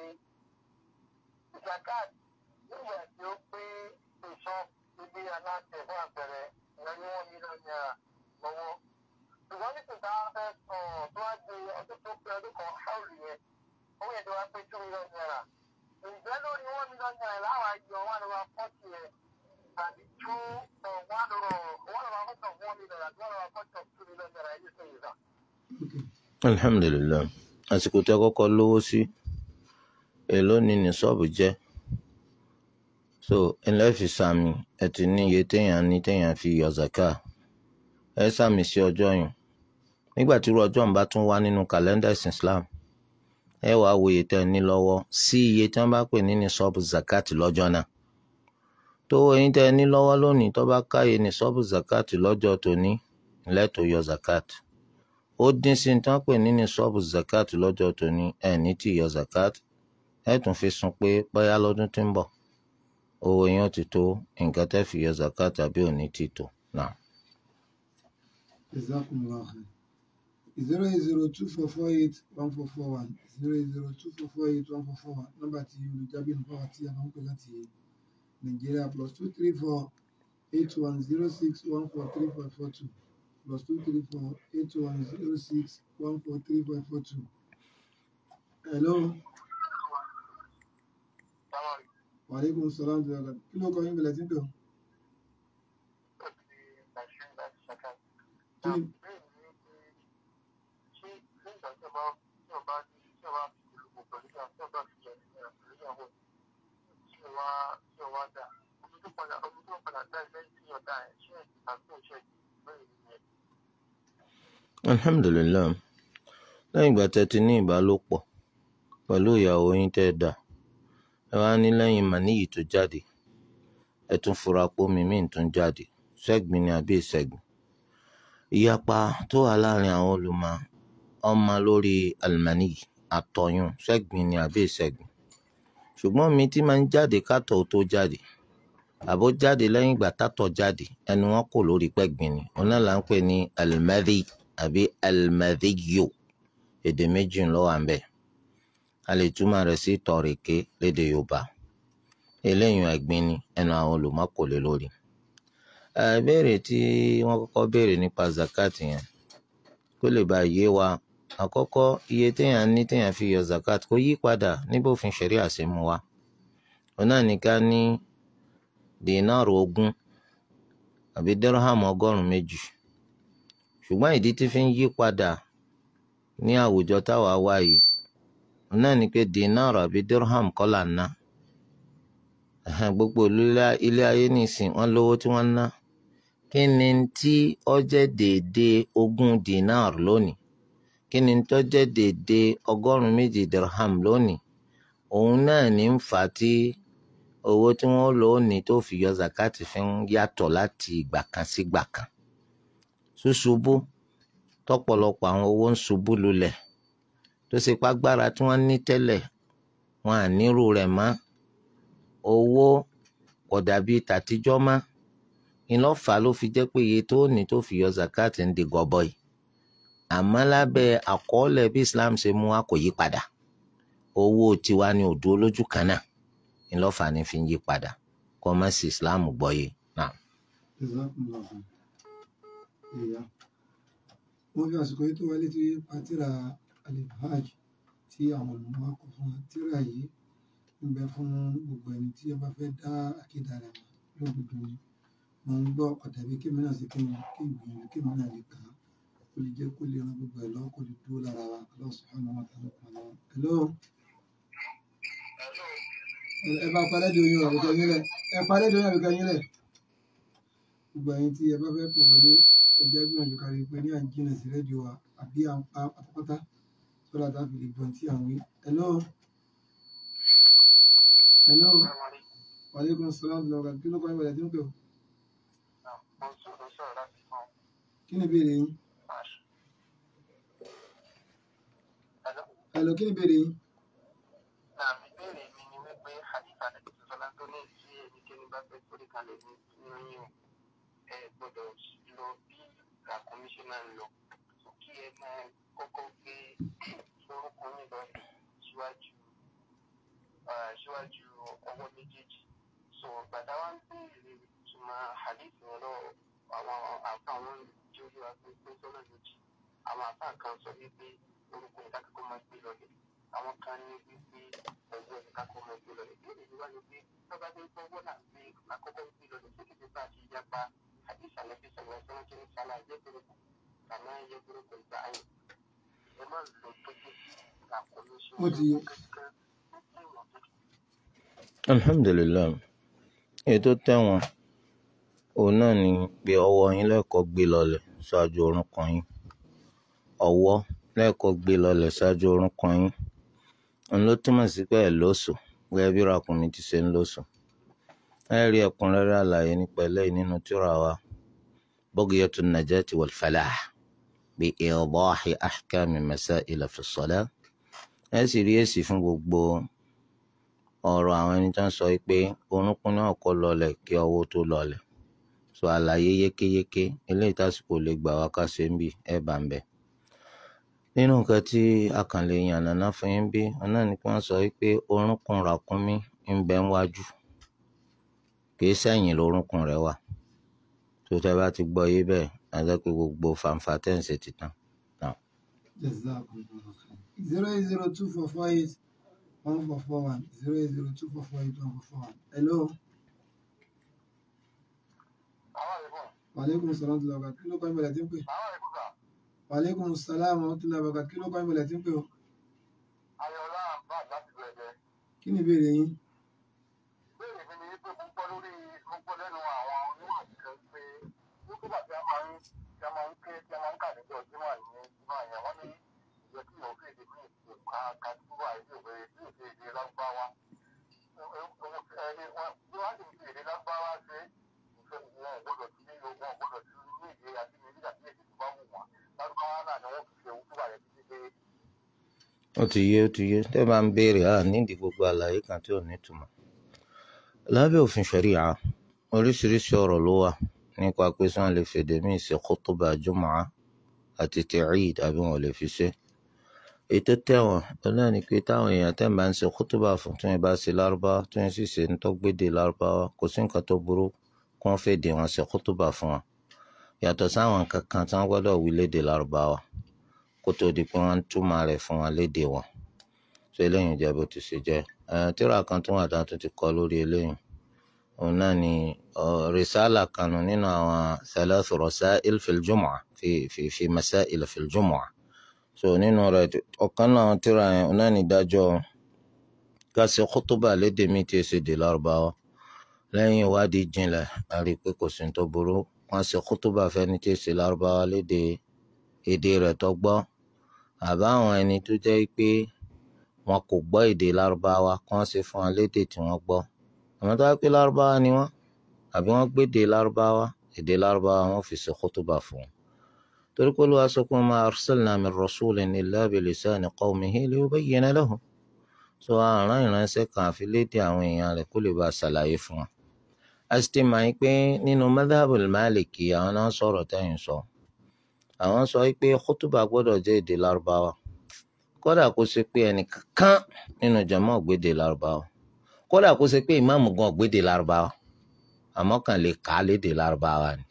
zakat nígbà tí ó pé ìṣọ́ ibi aláṣẹ fún àpẹẹrẹ ìyẹn ní wọ́n mílíọ̀nù náírà lọ́wọ́. Ṣùgbọ́n ní kìtà fẹ́ sọ tó wá di ọdún tó pé ọdún kan ṣáòlù yẹn, owó yẹn tó wá pé two million naira. Ǹjẹ́ lórí one million naira láwọn àjọ one over forty yẹn tàbí two uh, one over one over forty of one million àti one over forty of two million naira ẹ̀yìn sẹ́yìn ìgbà. okay. alhamdulilayi àsìkò tẹ kọ́kọ́ lówó sí èló ni ní ṣọ́ọ̀bù jẹ́ so ẹlẹ́fì sàmì ẹ ti ní iye téèyàn ní téèyàn fi yọ zaka ẹ sàmì sí ọjọ́ yìí nígbà tí irú ọjọ́ ń bá tún wá nínú kàlẹ́ndà ìsìn Islam ẹ wàá wo iye tẹ́ ẹ ní lọ́wọ́ sí iye tí wọ́n bá pè ní ní ṣọ́ọ̀bù zakat lọ́jọ́ náà tó eyín tẹ́ ẹ ní lọ́wọ́ lónìí tó bá káyè ní ṣọ́ọ̀bù zakat lọ́jọ́ tòní lẹ́tọ̀ọ́ yọ zakat ó dín sí ní tí wọ́n pè ní ní ṣọ́ọ̀bù zakat lọ́jọ́ tòní ẹ̀ ní tí yọ zakat ẹ̀ tún fi sun pé bóyá lọ́dún tí ń bọ̀ owó yẹn ó ti tó nǹkan tẹ́ fi yọ zakat àbí ò ní ti tó náà. Jazakumullahu khair. zero eight zero two four four eight one four four one zero eight zero two four four eight one four four one nọ́mbà tí olùjábí nǹkan àti àwọn pè láti nàìjíríà plus two three four eight one zero six one four three five four two plus two three four eight one zero six one four three five four two. hello Sáwọn waaleykum salaam wa rahmatulah kí ló kọ́ yín bẹ̀rẹ̀ sí pé o. ìgbà tí Bashir láti ṣàkà. kí ni Bẹ́ẹ̀ ni pé ṣé nígbà tí ọba tí ọba ní tí ọba fi ìlú pẹ̀lú ìyá tí ọba fi yẹn ní pẹ̀lú ìyàwó tí ọba tí ọba dà omi tó padà omi tó padà dá ilé tí ọ̀dà ẹ̀ ṣe àti òṣè bẹ́ẹ̀ ni ẹ̀. alhamdulilayi lẹ́yìn ìgbà tẹ́ ti ní ìbálòpọ̀ pẹ̀lú ìyàwó yín tẹ́ ẹ dà ẹ wá ní lẹ́yìn màníyì tó jáde ẹ tún fura pé omi míì tún jáde ṣẹ́gbin ni àbí ìṣẹ́gbin ìyapa tó wà láàrin àwọn olùmọ̀ ọmọ lórí alimani àtọyún ṣẹ́gbin ni àbí ìṣẹ́gbin ṣùgbọ́n omi tí máa ń jáde kátọ̀ tó jáde àbó jáde lẹ́yìn ìgbà tátọ̀ jáde ẹnu wọn kò lórí pẹ́gbin ni òun náà là ń pè ní alimadi àbí alimadiyo èdè méjì ló wà ń bẹ̀ a lè túmọ̀ rẹ̀ sí tọ̀rẹ̀kẹ́ lédè yorùbá eléyìí ẹ̀gbin ni ẹnu àwọn olùmọ̀ kò lè lórí ìbéèrè tí wọ́n kọ́kọ́ béèrè nípa zakat yẹn kó lè bá yé wa àkọ́kọ́ iye téèyàn ní téèyàn fi yọ zakat kó yí padà níbòfin ṣẹ̀rí àṣemú wa òun náà ní ká ní dínárù ogún àbí dírhàm ọgọ́rùn-ún méjì ṣùgbọ́n ìdí tí fi ń yí padà ní àwùjọ táwa wà yìí òun náà ní pé dínárù àbí dírhàm kọ́ là ń ná Ẹ̀hẹ́n, gbogbo ìlú ilé- ilé ayé nìsín wọ́n lówó tí wọ́n ń ná kí ni tí ó jẹ́ déédéé ogún dinar lónìí kí ni tó jẹ́ déédéé ọgọ́rùn-ún méjì dirham lónìí òun náà ní ń fà á tí owó tí wọ́n lò ó ní tó fi yọ zakati fi ń yàtọ̀ láti ìgbà kan sí ìgbà kan ṣùṣubú tọ́pọ̀lọpọ̀ àwọn owó ń ṣubú lulẹ̀ tó ṣe pàgbára tí wọ́n ní tẹ́lẹ̀ wọn à nírú rẹ̀ mọ́ owó kò dàbí tàtijọ́ mọ́ ìlọ́fà ló fi jẹ́ pé iye tó ní tó fi yọ zakat ń di gọbọi àmọ́ lábẹ́ àkọọ́lẹ̀ bí Islam ṣe mú wa kò yí padà owó tiwa ni òdo lójú kan náà ìlọ́fà ni fi ń yí padà kọ́ mọ́ sí Islam gbọ́yé náà. Jazakumullahu khair. Ìyá. Wọ́n fi àsìkò yìí tó wá létí pátírà Al-Ibhaj tí àwọn olùmọ̀ kọ fún wa. Tírà yìí ń bẹ fún gbogbo ẹni tí ó bá fẹ́ dá àkídà rẹ̀ mọ̀ lódodo ni. Mo ń gbọ́ ọ̀dàbí kí mi náà ṣe kí n kí n gbìyànjú kí mi náà lè kà á. Kó lè jẹ́ kó lè ran gbogbo ẹ̀ lọ́wọ́ kó lè dúró lára wa. Allah subhanahu wa ta'ala kan lọ́wọ́. Hello. Ẹ- Ẹ bá parẹ́ di oyún àbíkẹ́ yín lẹ̀. Ẹ parẹ́ di oyún àbíkẹ́ yín lẹ̀. Gbogbo ẹ̀yin tí ẹ bá fẹ́ pò wọlé ẹ jẹ́ gbìyànjú kárí pé ní à ń jìnnà sí rédíò wa àbí à ń pa pátápátá sọ́dọ̀ tá a fi lè gbọ́n tí à ń wí. Hello. Hello. Wàlékún sọ́lá ń lọ ọ̀gá kí ló kọ́ ìbàdàn tí ń pè ọ́? Kí ni ìbéèrè yín? Hello, kí ni ìbéèrè yín? ìbéèrè mi ni wípé hadith àdàbí sọlá tó ní tí ẹnikẹ́ni bá fẹ́ sórí kalẹ̀ ní nínú yín ẹ gbọ́dọ̀ lọ bí ràkúnmí ṣe máa ń lọ kí ẹ máa kọ́kọ́ gbé orúkọ yín lọ síwájú ah, síwájú ọwọ́ méjèèjì so gbàdá wa ń béèrè ìtumọ̀ hadith yẹn lọ àwọn àfa àwọn tí ó yíwa pé pé sọ́nà méjì àwọn àfa kan sọ wípé orúkọ yẹn kákọ́kọ́ máa gbé lọlẹ̀ àwọn kan ní wípé ọwọ́ yẹn kákọ́ máa gbé lọlẹ̀ bí èdè wá ní pé tọ́ba tó ń gbọ́wọ́ náà gbé àkọ́kọ́ gbé lọlẹ̀ tó kìí bá ti yapa hadith àlẹ́bí sọ̀rọ̀ sọ́nà kí ní sálà yẹ́bùrú kàmá yẹ́bùrú kò gbà áyìn ẹ má lọ tó gbé àkọlù sí Ó ti yé. kankan ó sì wọ̀n tó alhamdulilayi èyí tó tẹ̀wọ̀n òun náà ni pé ọwọ́ yín lẹ́ẹ̀kọ́ gbé lọlẹ̀ ṣáájú orúnkún yín ọwọ́ lẹ́ẹ̀kọ́ gbé lọlẹ̀ ṣáájú orúnkún yín òun ló túmọ̀ sí pé ẹ̀ lóṣù gẹ́gẹ́ bí ràkúnmí ti ṣe ń lóṣù ẹ rí ẹ̀kúnrẹ́rẹ́ àlàyé nípa eléyìí nínú tírà wa بقية النجاة والفلاح بإيضاح أحكام مسائل في الصلاة ẹ sì rí èsì fún gbogbo ọ̀rọ̀ àwọn ẹni tó ń sọ pé orúnkún náà kọ́ lọlẹ̀ kí ọwọ́ tó lọlẹ̀ sọ àlàyé yékéyéké eléyìí tásìkò lè gbà wá ká ṣe ń bì ẹ bá ń bẹ̀. nínú nǹkan tí a kàn lè yànnàná fún yín bí wọn náà ni kí wọ́n sọ pé orúnkún ràkúnmí ń bẹ níwájú kì í sẹ́yìn lórúnkún rẹ̀ wà tó tẹ́ bá ti gbọ́ yé bẹ́ẹ̀ á jẹ́ pé gbogbo fàǹfà tẹ̀sí ti tán. Jazakumullahu khair. Zero eight zero two four four eight one four four one. Zero eight zero two four four eight one four four one. Hello. àwọn ìbọn Wàlékún sọ̀rọ̀ tó lọ́gà kí ló kọ́ ìbàdàn tí ń pè? àwọn ìbúgbà Wàlékún sàlámù tó lọ́gà kí ló kọ́ ìbàdàn tí ń pè ọ́? ayọ̀lá bá láti bẹ̀rẹ̀ Kí ni ìbéèrè yín? bẹ́ẹ̀ ni ni wípé mo gbọ́ lórí mo gbọ́ lẹ́nu àwọn onímọ̀ kan pé nígbà tí a máa ń tí a máa ń ké tí a máa ń kà níjọ jímọ̀ ní jímọ̀ yẹn wọ́n ní ìjọ tí yóò fi èdè ní ìpè ká ká tí wà ní ìwé tí ò fi èdè lágbáwá ẹni wọn bí wọ́n sì fi èdè lágbáwá ṣe ìfẹ́ wọn ò gbọ́dọ̀ sí ní ogun ò gbọ́dọ̀ sí ní èdè àti ní nígbà tí èdè tó bá wù wọ́n lárúbáwá náà ni wọ́n fi ṣe òun tó wà yẹn títí dé ó ti yé ó ti yé tẹ́ bá ń béèrè á nídìí gbogbo àlàyé kan tí ò ní túmọ̀. lábẹ́ òfin ṣẹ̀ríà oríṣiríṣi ọ̀rọ̀ ló wà nípa pé sọ́n lè fèdè míì ṣe khutuba jumu'a àti ti Eid àbí wọn ò lè fi ṣe. ètò tẹ̀wọ̀n ó náà ni pé táwọn èèyàn tẹ́ ń bá ń ṣe khutuba fún tí wọ́n bá ṣe lárúbáwá tí wọ́n sì ṣe ń tọ́gbédè lárúbáwá kò sí nǹkan tó burú kí wọ́n fèdè wọn ṣe khutuba fún wọn. yàtọ̀ sáwọn nǹkan kan tí wọ́n gbọ́dọ̀ wí lédè lárúbáwá kó tó di pé wọ́n ń túmọ̀ rẹ̀ fún wọn lédè wọn so eléyìí jẹ́ bó ti ṣe jẹ́ ẹ̀ tíra kan tó wà dáa tó ti kọ́ lórí eléyìí òun náà ni ọ, risala kanu nínú àwọn thalathu rasail fil jumu'ah fi fi fi masail fil jumu'ah so nínú rẹ̀ ọ̀kan náà àwọn tíra yẹn òun náà ni dájọ́ ká ṣe khutuba lédè mi tí ṣe dè lárúbáwá lẹ́yìn ìwádìí jinlẹ̀ a rí i pé kò sí ní tó burú wọ́n ṣe khutuba fẹ́ni tí ṣe lárúbáwá lédè èdè rẹ̀ tó gbọ́ àbá àwọn ẹni tó jẹ́ pé wọn kò gbọ́ èdè lárúbáwá kí wọ́n ṣe fún wọn lédè tí wọ́n gbọ́ àmọ́ tó wá pé lárúbáwá ni wọ́n àbí wọ́n gbédè lárúbáwá èdè lárúbáwá wọn fi ṣe kótóbà fún wọn torí pé Olúwa sọ pé ma arsalna min rasulin illa bilisani qawmihi liyubayyina lahum so àrùn ìránṣẹ́ kan àfi lédè àwọn èèyàn rẹ̀ kó lè bá a ṣàlàyé fún wọn. a sì ti mọ̀ yín pé nínú madhabul maliki àwọn náà sọ̀rọ̀ tẹ́yìn sọ àwọn sọ pé khutuba gbọ́dọ̀ jẹ́ èdè lárúbáwá kódà kó ṣe pé ẹnìkankan nínú jàmá ògbédè lárúbáwá kódà kó ṣe pé ìmáàmù gan ògbédè lárúbáwá àmọ́ kàn lè kà á lédè lárúbáwá ni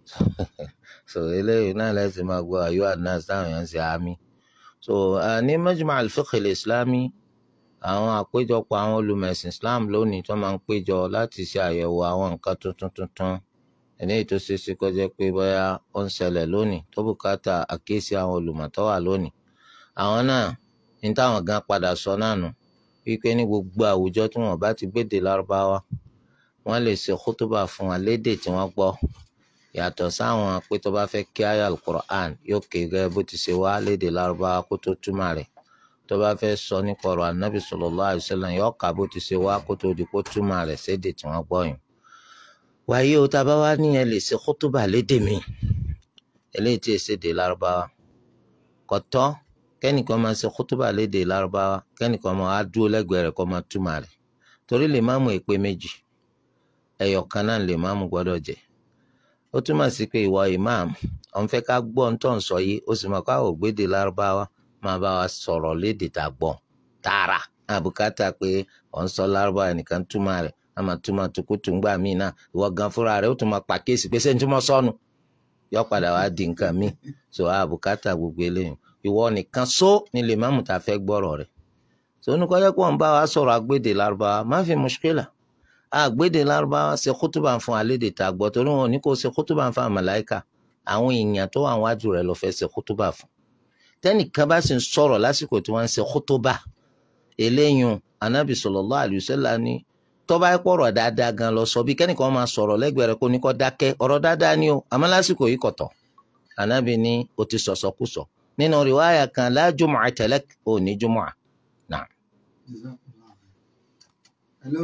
so eléyìí náà lẹ́sìn máa gbọ́ ayọ́ àdínàṣ táwọn èèyàn ń ṣe àmì so uh, ní majma' al-fiqh al-islami àwọn àpéjọpọ̀ àwọn olùmẹ̀sìn islam lónìí tó máa ń péjọ láti ṣe àyẹ̀wò àwọn nǹkan tuntun tuntun eléyìí tó ṣeé ṣe kó jẹ́ pé bóyá ó ń ṣẹlẹ̀ lónìí tó bùkátà àkíyèsí àwọn olùmọ̀ tó wà lónìí àwọn náà ní táwọn gan padà sọ náà nù wípé ní gbogbo àwùjọ tí wọn bá ti gbédè lárúbáwá wọn lè ṣe kútúbà fún wa lédè tí wọn gbọ́ yàtọ̀ sáwọn pé tó bá fẹ́ kí ayé alukur'an yóò ké gẹ́gẹ́ bó ti ṣe wá lédè lárúbáwá kó tó túmọ̀ rẹ̀ tó bá fẹ́ sọ nípa ọ̀rọ̀ anabi sallallahu alaihi wasallam yóò kà bó ti ṣe wá kó tó di kó túmọ̀ rẹ̀ sédè tí wọ́n gbọ́ yìí. wàyí o tá a bá wá níyẹn lè ṣe kútúbà lédè mi eléyìí tí èsè dè lárúbáwá kò tọ́ kẹ́nìkan máa ṣe kútúbà lédè lárúbáwá kẹ́nìkan máa á dúró lẹ́gbẹ̀ẹ́ rẹ̀ kó máa túmọ̀ rẹ̀ torí lè má mú èpè méjì ẹyọ kan náà lè má mú gbọ́dọ̀ jẹ́ ó túmọ̀ sí pé ìwọ imam ọ̀n fẹ́ ká gbọ́ ń tọ̀ ń sọ yìí ó sì mọ̀ ká ò gbédè lárúbáwá máa bá wa sọ̀rọ̀ lédè tá a gbọ́ tààrà àbùkátà pé ọ̀ ń sọ lárúbáwá nìkan túmọ̀ rẹ̀ a máa túmọ̀ tukutu ńgbà míì náà ìwọ gan fúnra rẹ̀ ó tún máa pàkíyèsí pé sẹ́ni túmọ̀ sọnù yọ padà wá di nǹkan míì so àbùkátà gbogbo eléyìí ìwọ nìkan só ni lè má mú ta fẹ́ gbọ́rọ̀ rẹ̀ so oníkọ́jọ́ pọ̀ ń bá wa sọ̀rọ̀ agbédè lárúbáwá má fi mùṣkílà àgbédè lárúbáwá ṣe kútùbà fún alédè tá a gbọ́ torí wọn ò ní kó ṣe kútùbà fún àmàláìkà àwọn èèyàn tó wà wájú rẹ̀ ló fẹ́ ṣe kútùbà fún tẹ́nìkan bá sì ń sọ̀rọ̀ lásìkò tí wọ́n ń ṣe kútùbà eléyìn anábì sallallahu alaihi wasallam ní tó bá pọ̀rọ̀ dáadáa gan lọ sọ bí kẹ́nìkan máa sọ̀rọ̀ lẹ́gbẹ̀ẹ́ rẹ̀ kó ní kó dákẹ́ ọ̀rọ̀ dáadáa ni o àmọ́ lásìkò yìí kọ̀tọ̀ anábì ní o ti sọ̀sọ̀kúsọ nínú rìwáyà kan la jumu'ata lak ò ní jumu'a náà. Jazakallah. hello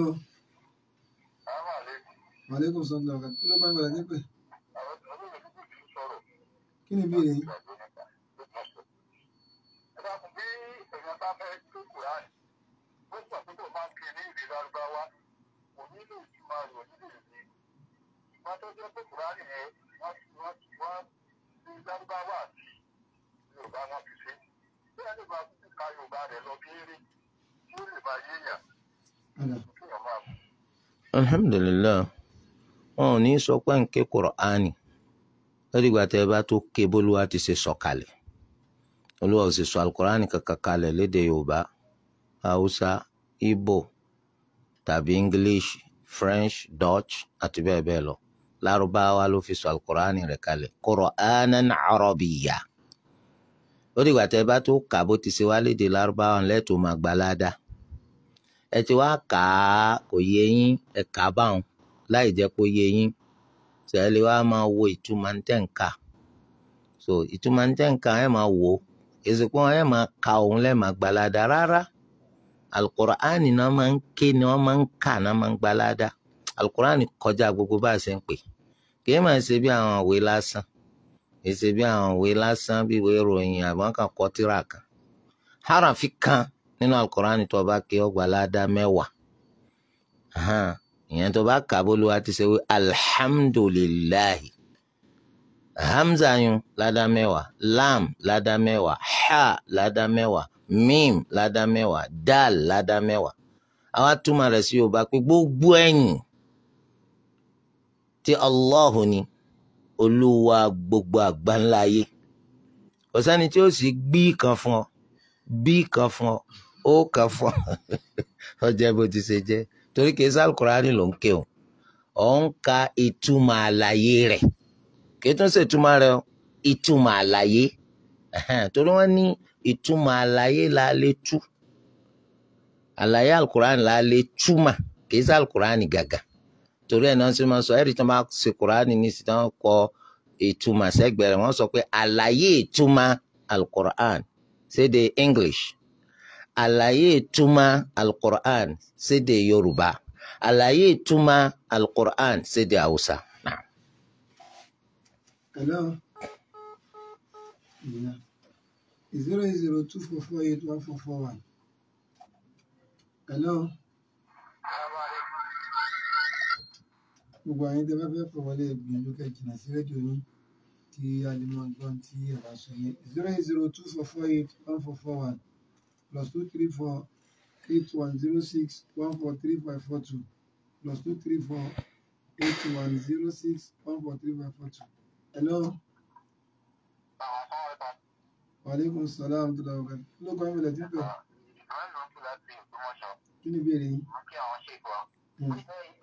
maaleykum salaam wa kí ló bá ìbàdàn nípè kí ni ìbéèrè yín padà alhamdulilayi wọn ò ní sọ pé ń ké kùrọ̀ánì lórí ìgbà tẹ́ ẹ bá tó ké bólúwa ti ṣe sọ̀kalẹ̀ olúwa ò sì sọ alukùránì kankan kalẹ̀ lédè yorùbá haúsá ìgbò tàbí english french dutch àti bẹ́ẹ̀ bẹ́ẹ̀ lọ lárúbáwá ló fi sọ alukùránì rẹ̀ kalẹ̀ qur'anan arabiyya lórí ìgbà tẹ́ ẹ bá tó kà bó ti ṣe wá lédè lárúbáwá lẹ́tọ̀ọ́ máa gbalada ẹ ti wá kà á kò yé yín ẹ kà á báwọn láì jẹ́ kó yé yín tẹ̀lé wa máa wo ìtumọ̀ ntẹ̀ǹkà so ìtumọ̀ ntẹ̀ǹkà ẹ máa wò ó èsìkò ẹ máa ka òun lẹ́ẹ̀ máa gbalada rárá alukur'ani náà máa ń ké ni wọ́n máa ń kà náà máa ń gbalada alukur'ani kọjá gbogbo bá a ṣe ń pè kì í máa ṣe bí àwọn òwe lásán kì í ṣe bí àwọn òwe lásán bí ìwé ìròyìn àbọ̀n kan kọ tírà kan harafi kan nínú alukur'ani tó bá ké ó gbalada mẹ́wàá Ahan ìyẹn tó bá kà bó ló wá ti ṣe wí alhamdulilahi hamza yun ládá mẹ́wàá lam ládá mẹ́wàá ha ládá mẹ́wàá mim ládá mẹ́wàá dal ládá mẹ́wàá àwa túmọ̀ rẹ̀ sí yorùbá pé gbogbo ẹ̀yìn tí allah ni olúwa gbogbo àgbáńlá ayé kò sẹ́ni tí ó sì gbí kan fún ọ bí kan fún ọ ó kan fún ọ ọjọ́ bó ti ṣe jẹ́ torí kìí sá alukurani ló ń ké o ọ̀ ń ka ìtumọ̀ àlàyé rẹ̀ kìí tún ṣe ìtumọ̀ rẹ̀ o ìtumọ̀ àlàyé Ẹhẹ́n, torí wọ́n ní ìtumọ̀ àlàyé la lè tú àlàyé alukurani la lè túmọ̀ kìí sá alukurani gàgà torí ẹ̀ náà ṣe máa sọ ẹ̀rí tí wọ́n bá ṣe kurani ní sí tí wọ́n kọ ìtumọ̀ sẹ́gbẹ̀ẹ́ rẹ̀ wọ́n sọ pé àlàyé ìtumọ̀ alukurani ṣéde English àlàyé ìtumọ̀ alukur'an sédè yorùbá àlàyé ìtumọ̀ alukur'an sédè haúsá. Naam. hello Yeah. zero eight zero two four four eight one four four one. Hello. Gbogbo àyìn tẹ́ bá fẹ́ pọ̀ wọlé gbìyànjú kẹ́ jìnnà sí rédíò yín kí a lè mọ gbọ́n tí ẹ bá sọ yẹn. zero eight zero two four four eight one four four one plus two three four eight one zero six one four three five four two plus two three four eight one zero six one four three five four two. Hello. Wàlékún sàlám tó lọ ọ̀gá. Kí ló kọ́ ìmọ̀lẹ̀ tí ń pè? Kí ni ìbéèrè yín? Hmm.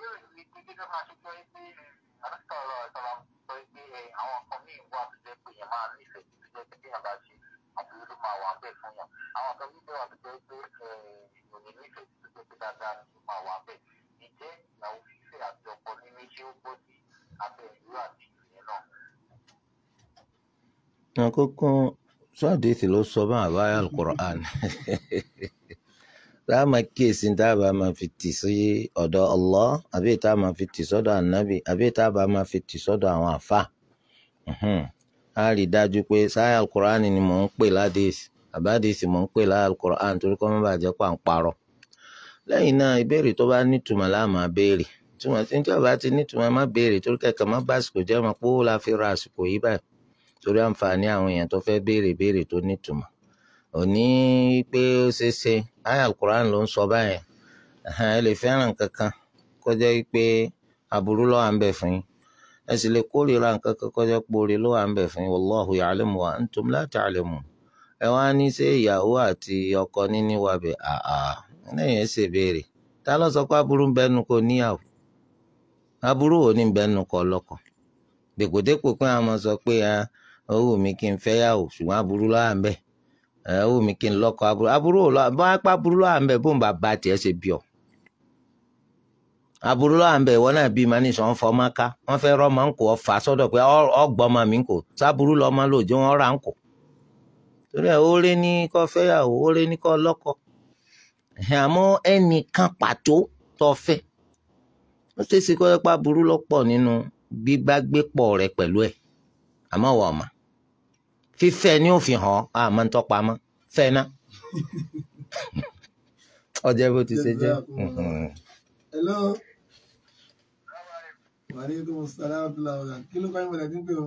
àkókò sọ́ọ̀dìsì ló sọ bá àbáyá alukur'an tá a máa kíyèsí tá a bá máa fi tì sí ọ̀dọ̀ Allah àbí tá a máa fi tì sọ́dọ̀ ànábì àbí tá a bá máa fi tì sọ́dọ̀ àwọn àfa a rí i dájú pé sáyà alukur'an ni mò ń pè ládìsì àbádìsì mò ń pè láyà alukur'an torí kọ́ mọ́ bàjẹ́ pà ń parọ́ lẹ́yìn náà ìbéèrè tó bá nítumọ̀ láà máa béèrè túmọ̀ tí ń tí ọba ti nítumọ̀ má béèrè torí kẹ̀kẹ́ má bá àsìkò jẹ́ mọ́ pé ó la fi ra àsìkò yìí báyìí torí àǹfààní àwọn èèyàn tó fẹ́ béèrè béèrè tó nítumọ̀ òní pé ó ṣeé ṣe àyá alukur'an ló ń sọ báyẹn ẹ̀hẹ́n, ẹ lè fẹ́ràn kankan kó jẹ́ pé aburú ló wà ń bẹ̀ fún yín ẹ sì lè kórìíra nǹkan kan kó jẹ́ pé oore ló wà ń bẹ̀ fún yín wallahu ya'lamu wa antum la ta'lamun ẹ wá ní ṣé ìyàwó àti ọkọ níní wà bẹ̀ àà lẹ́yìn ẹ ṣe béèrè ta ló sọ pé aburú ń bẹnu kò níyàwó aburú ò ní bẹnu kọ lọ́kọ dèkòdèkò pé àwọn sọ pé ah, ó wù mí kí n fẹ́ yàwó ṣùgbọ́n aburú ló wà ń bẹ̀ ẹ ó wù mí kí n lọ́kọ aburú aburú ò lọ bá pa aburú ló wà ń bẹ̀ bóun bá ba tiẹ̀ ṣe bí ọ. aburú ló wà ń bẹ̀ ìwọ náà bí màá ní sọ ń fọmọ ká wọ́n fẹ́ rọ́mọ ń kò ọ fà á sọ́dọ̀ pé ọgbọ́mọ mi ń kò sábúrú lọ́mọ lòdì wọn rà ń kò. torí ẹ̀ ó lé ní kó fẹ́ yàwó ó lé ní kó lọ́kọ. ẹ̀hìn, àmọ́ ẹnìkan pàtó tó fẹ́ ó ṣeé ṣe kó yẹ pé aburú lọ́pọ̀ nínú gbígbágbépọ̀ rẹ pẹ̀lú ẹ̀ àmọ́ wọ̀ ọ̀ma fífẹ́ ni ó fi hàn ọ́ àmọ́ ń tọ́pa mọ́ fẹ́ ná. ọjọ́ bó ti ṣe jẹ́. Mhm. Hello. Wàlékún sàlám tó lọ ọ̀gá. Kí ló kọ́ ìmọ̀lẹ̀ tí ń pè ọ́?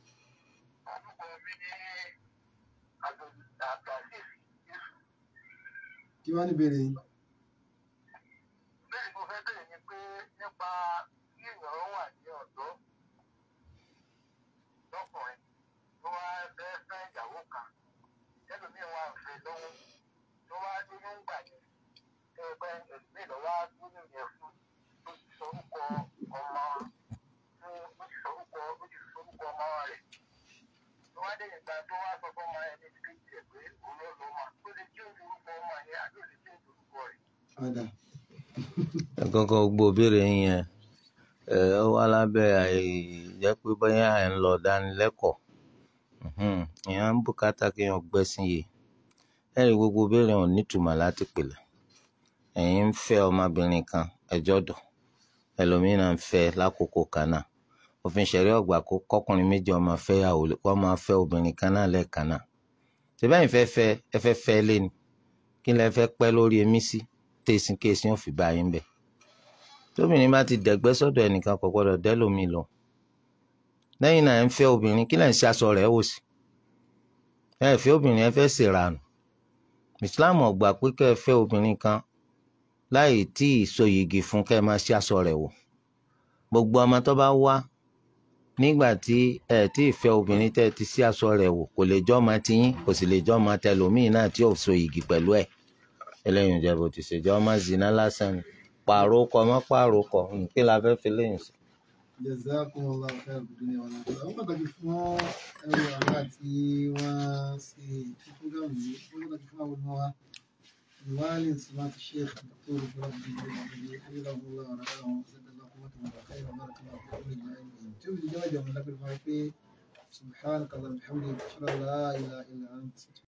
Kí wá ní ìbéèrè yín? bẹ́ẹ̀ mo fẹ́ bẹ̀rẹ̀ ni pé nípa kí èèyàn wà ní ọ̀dọ́ lọ́kùnrin tó wá fẹ́ fẹ́ ìyàwó kan ẹlòmíín wà fẹ́ lọ́wọ́ tó wá dúró ń gbà yẹn tó ẹgbẹ́ ẹlòmíín lọ́wọ́ á dúró yẹn fún tó ti sorúkọ ọmọ fún ó ti sorúkọ ó ti sorúkọ ọmọ rẹ̀ tó wá dé ìgbà tó wá sọ fún ọmọ yẹn ní kéjì ẹ̀ pé òun ló lọ́mọ tó lè jẹ́ orúkọ ọmọ yẹn àti òlè jẹ́ orúkọ rẹ̀. Ọ̀dà. ẹ̀kọ́kọ́ gbogbo òbéèrè yín yẹn ẹ̀ ọ wá lábẹ́ àìjẹ́ pé bóyá ẹ̀ ń lọ dánilẹ́kọ̀ọ́ Mhm. èèyàn ń bùkátà kí èèyàn gbẹ́sìn yìí ẹ̀rí gbogbo òbéèrè wọn nítumọ̀ láti pèlè ẹ̀yin ń fẹ́ ọmọbìnrin kan ẹjọ́ dọ̀ ẹlòmíràn ń fẹ́ lákòókò kan náà òfin ṣẹ̀rí ọ̀gbà kó kọkùnrin méjì ọmọ fẹ́ yàwó kó máa fẹ́ obìnrin kan náà lẹ́ẹ̀kan náà ṣèbáyìí fẹ́ fẹ́ ẹ fẹ́ fẹ́ lé ni kí lẹ fẹ́ pẹ́ lórí emí sí tẹ̀sìn kéèsì ò fi bá yín bẹ̀ tóbìnrin bá ti dẹ̀gbẹ́ sọ́dọ̀ ẹnìkan kò gbọ́dọ̀ dẹ́lòmí lọ lẹ́yìn náà ẹ ń fẹ́ obìnrin kí lẹ̀ ń ṣe aṣọ rẹ̀ wò sí ẹ fẹ́ obìnrin ẹ fẹ́ ṣèrànù Islam ò gbà pé kẹ́ ẹ fẹ́ obìnrin kan láì tí ì so yìgì fún kẹ́ ẹ máa ṣe aṣọ rẹ̀ wò gbogbo ọmọ tó bá wá nígbà tí ẹ tí ì fẹ́ obìnrin tẹ́ ẹ ti ṣe aṣọ rẹ̀ wò kò lè jọ́ ọmọ tiyín kò sì lè jọ́ ọmọ tẹlòmíì náà tí ò so yìgì pẹ̀lú ẹ̀ eléyìí ń jẹ́ bó ti ṣe jẹ́ ọmọ zina lásán ni pààrọ̀ kọ mọ́ pààrọ̀ kọ kí la fẹ́ fi léyìn sí. Jazakumullahu khairan fid dunya wal akhirah. Àwọn pàtàkì fún ẹrù àgbà tí wọ́n ṣe ìfúgàmù yìí. Wọ́n pàtàkì fún àwọn ọmọ wa. الوالد سماحة الشيخ الدكتور ربي حفظه الله ورعاه وزاد الله قوته وخير وبارك الله في كل جميع تولي جواجه من لك الفايقين سبحانك اللهم وبحمدك اشهد ان لا اله الا انت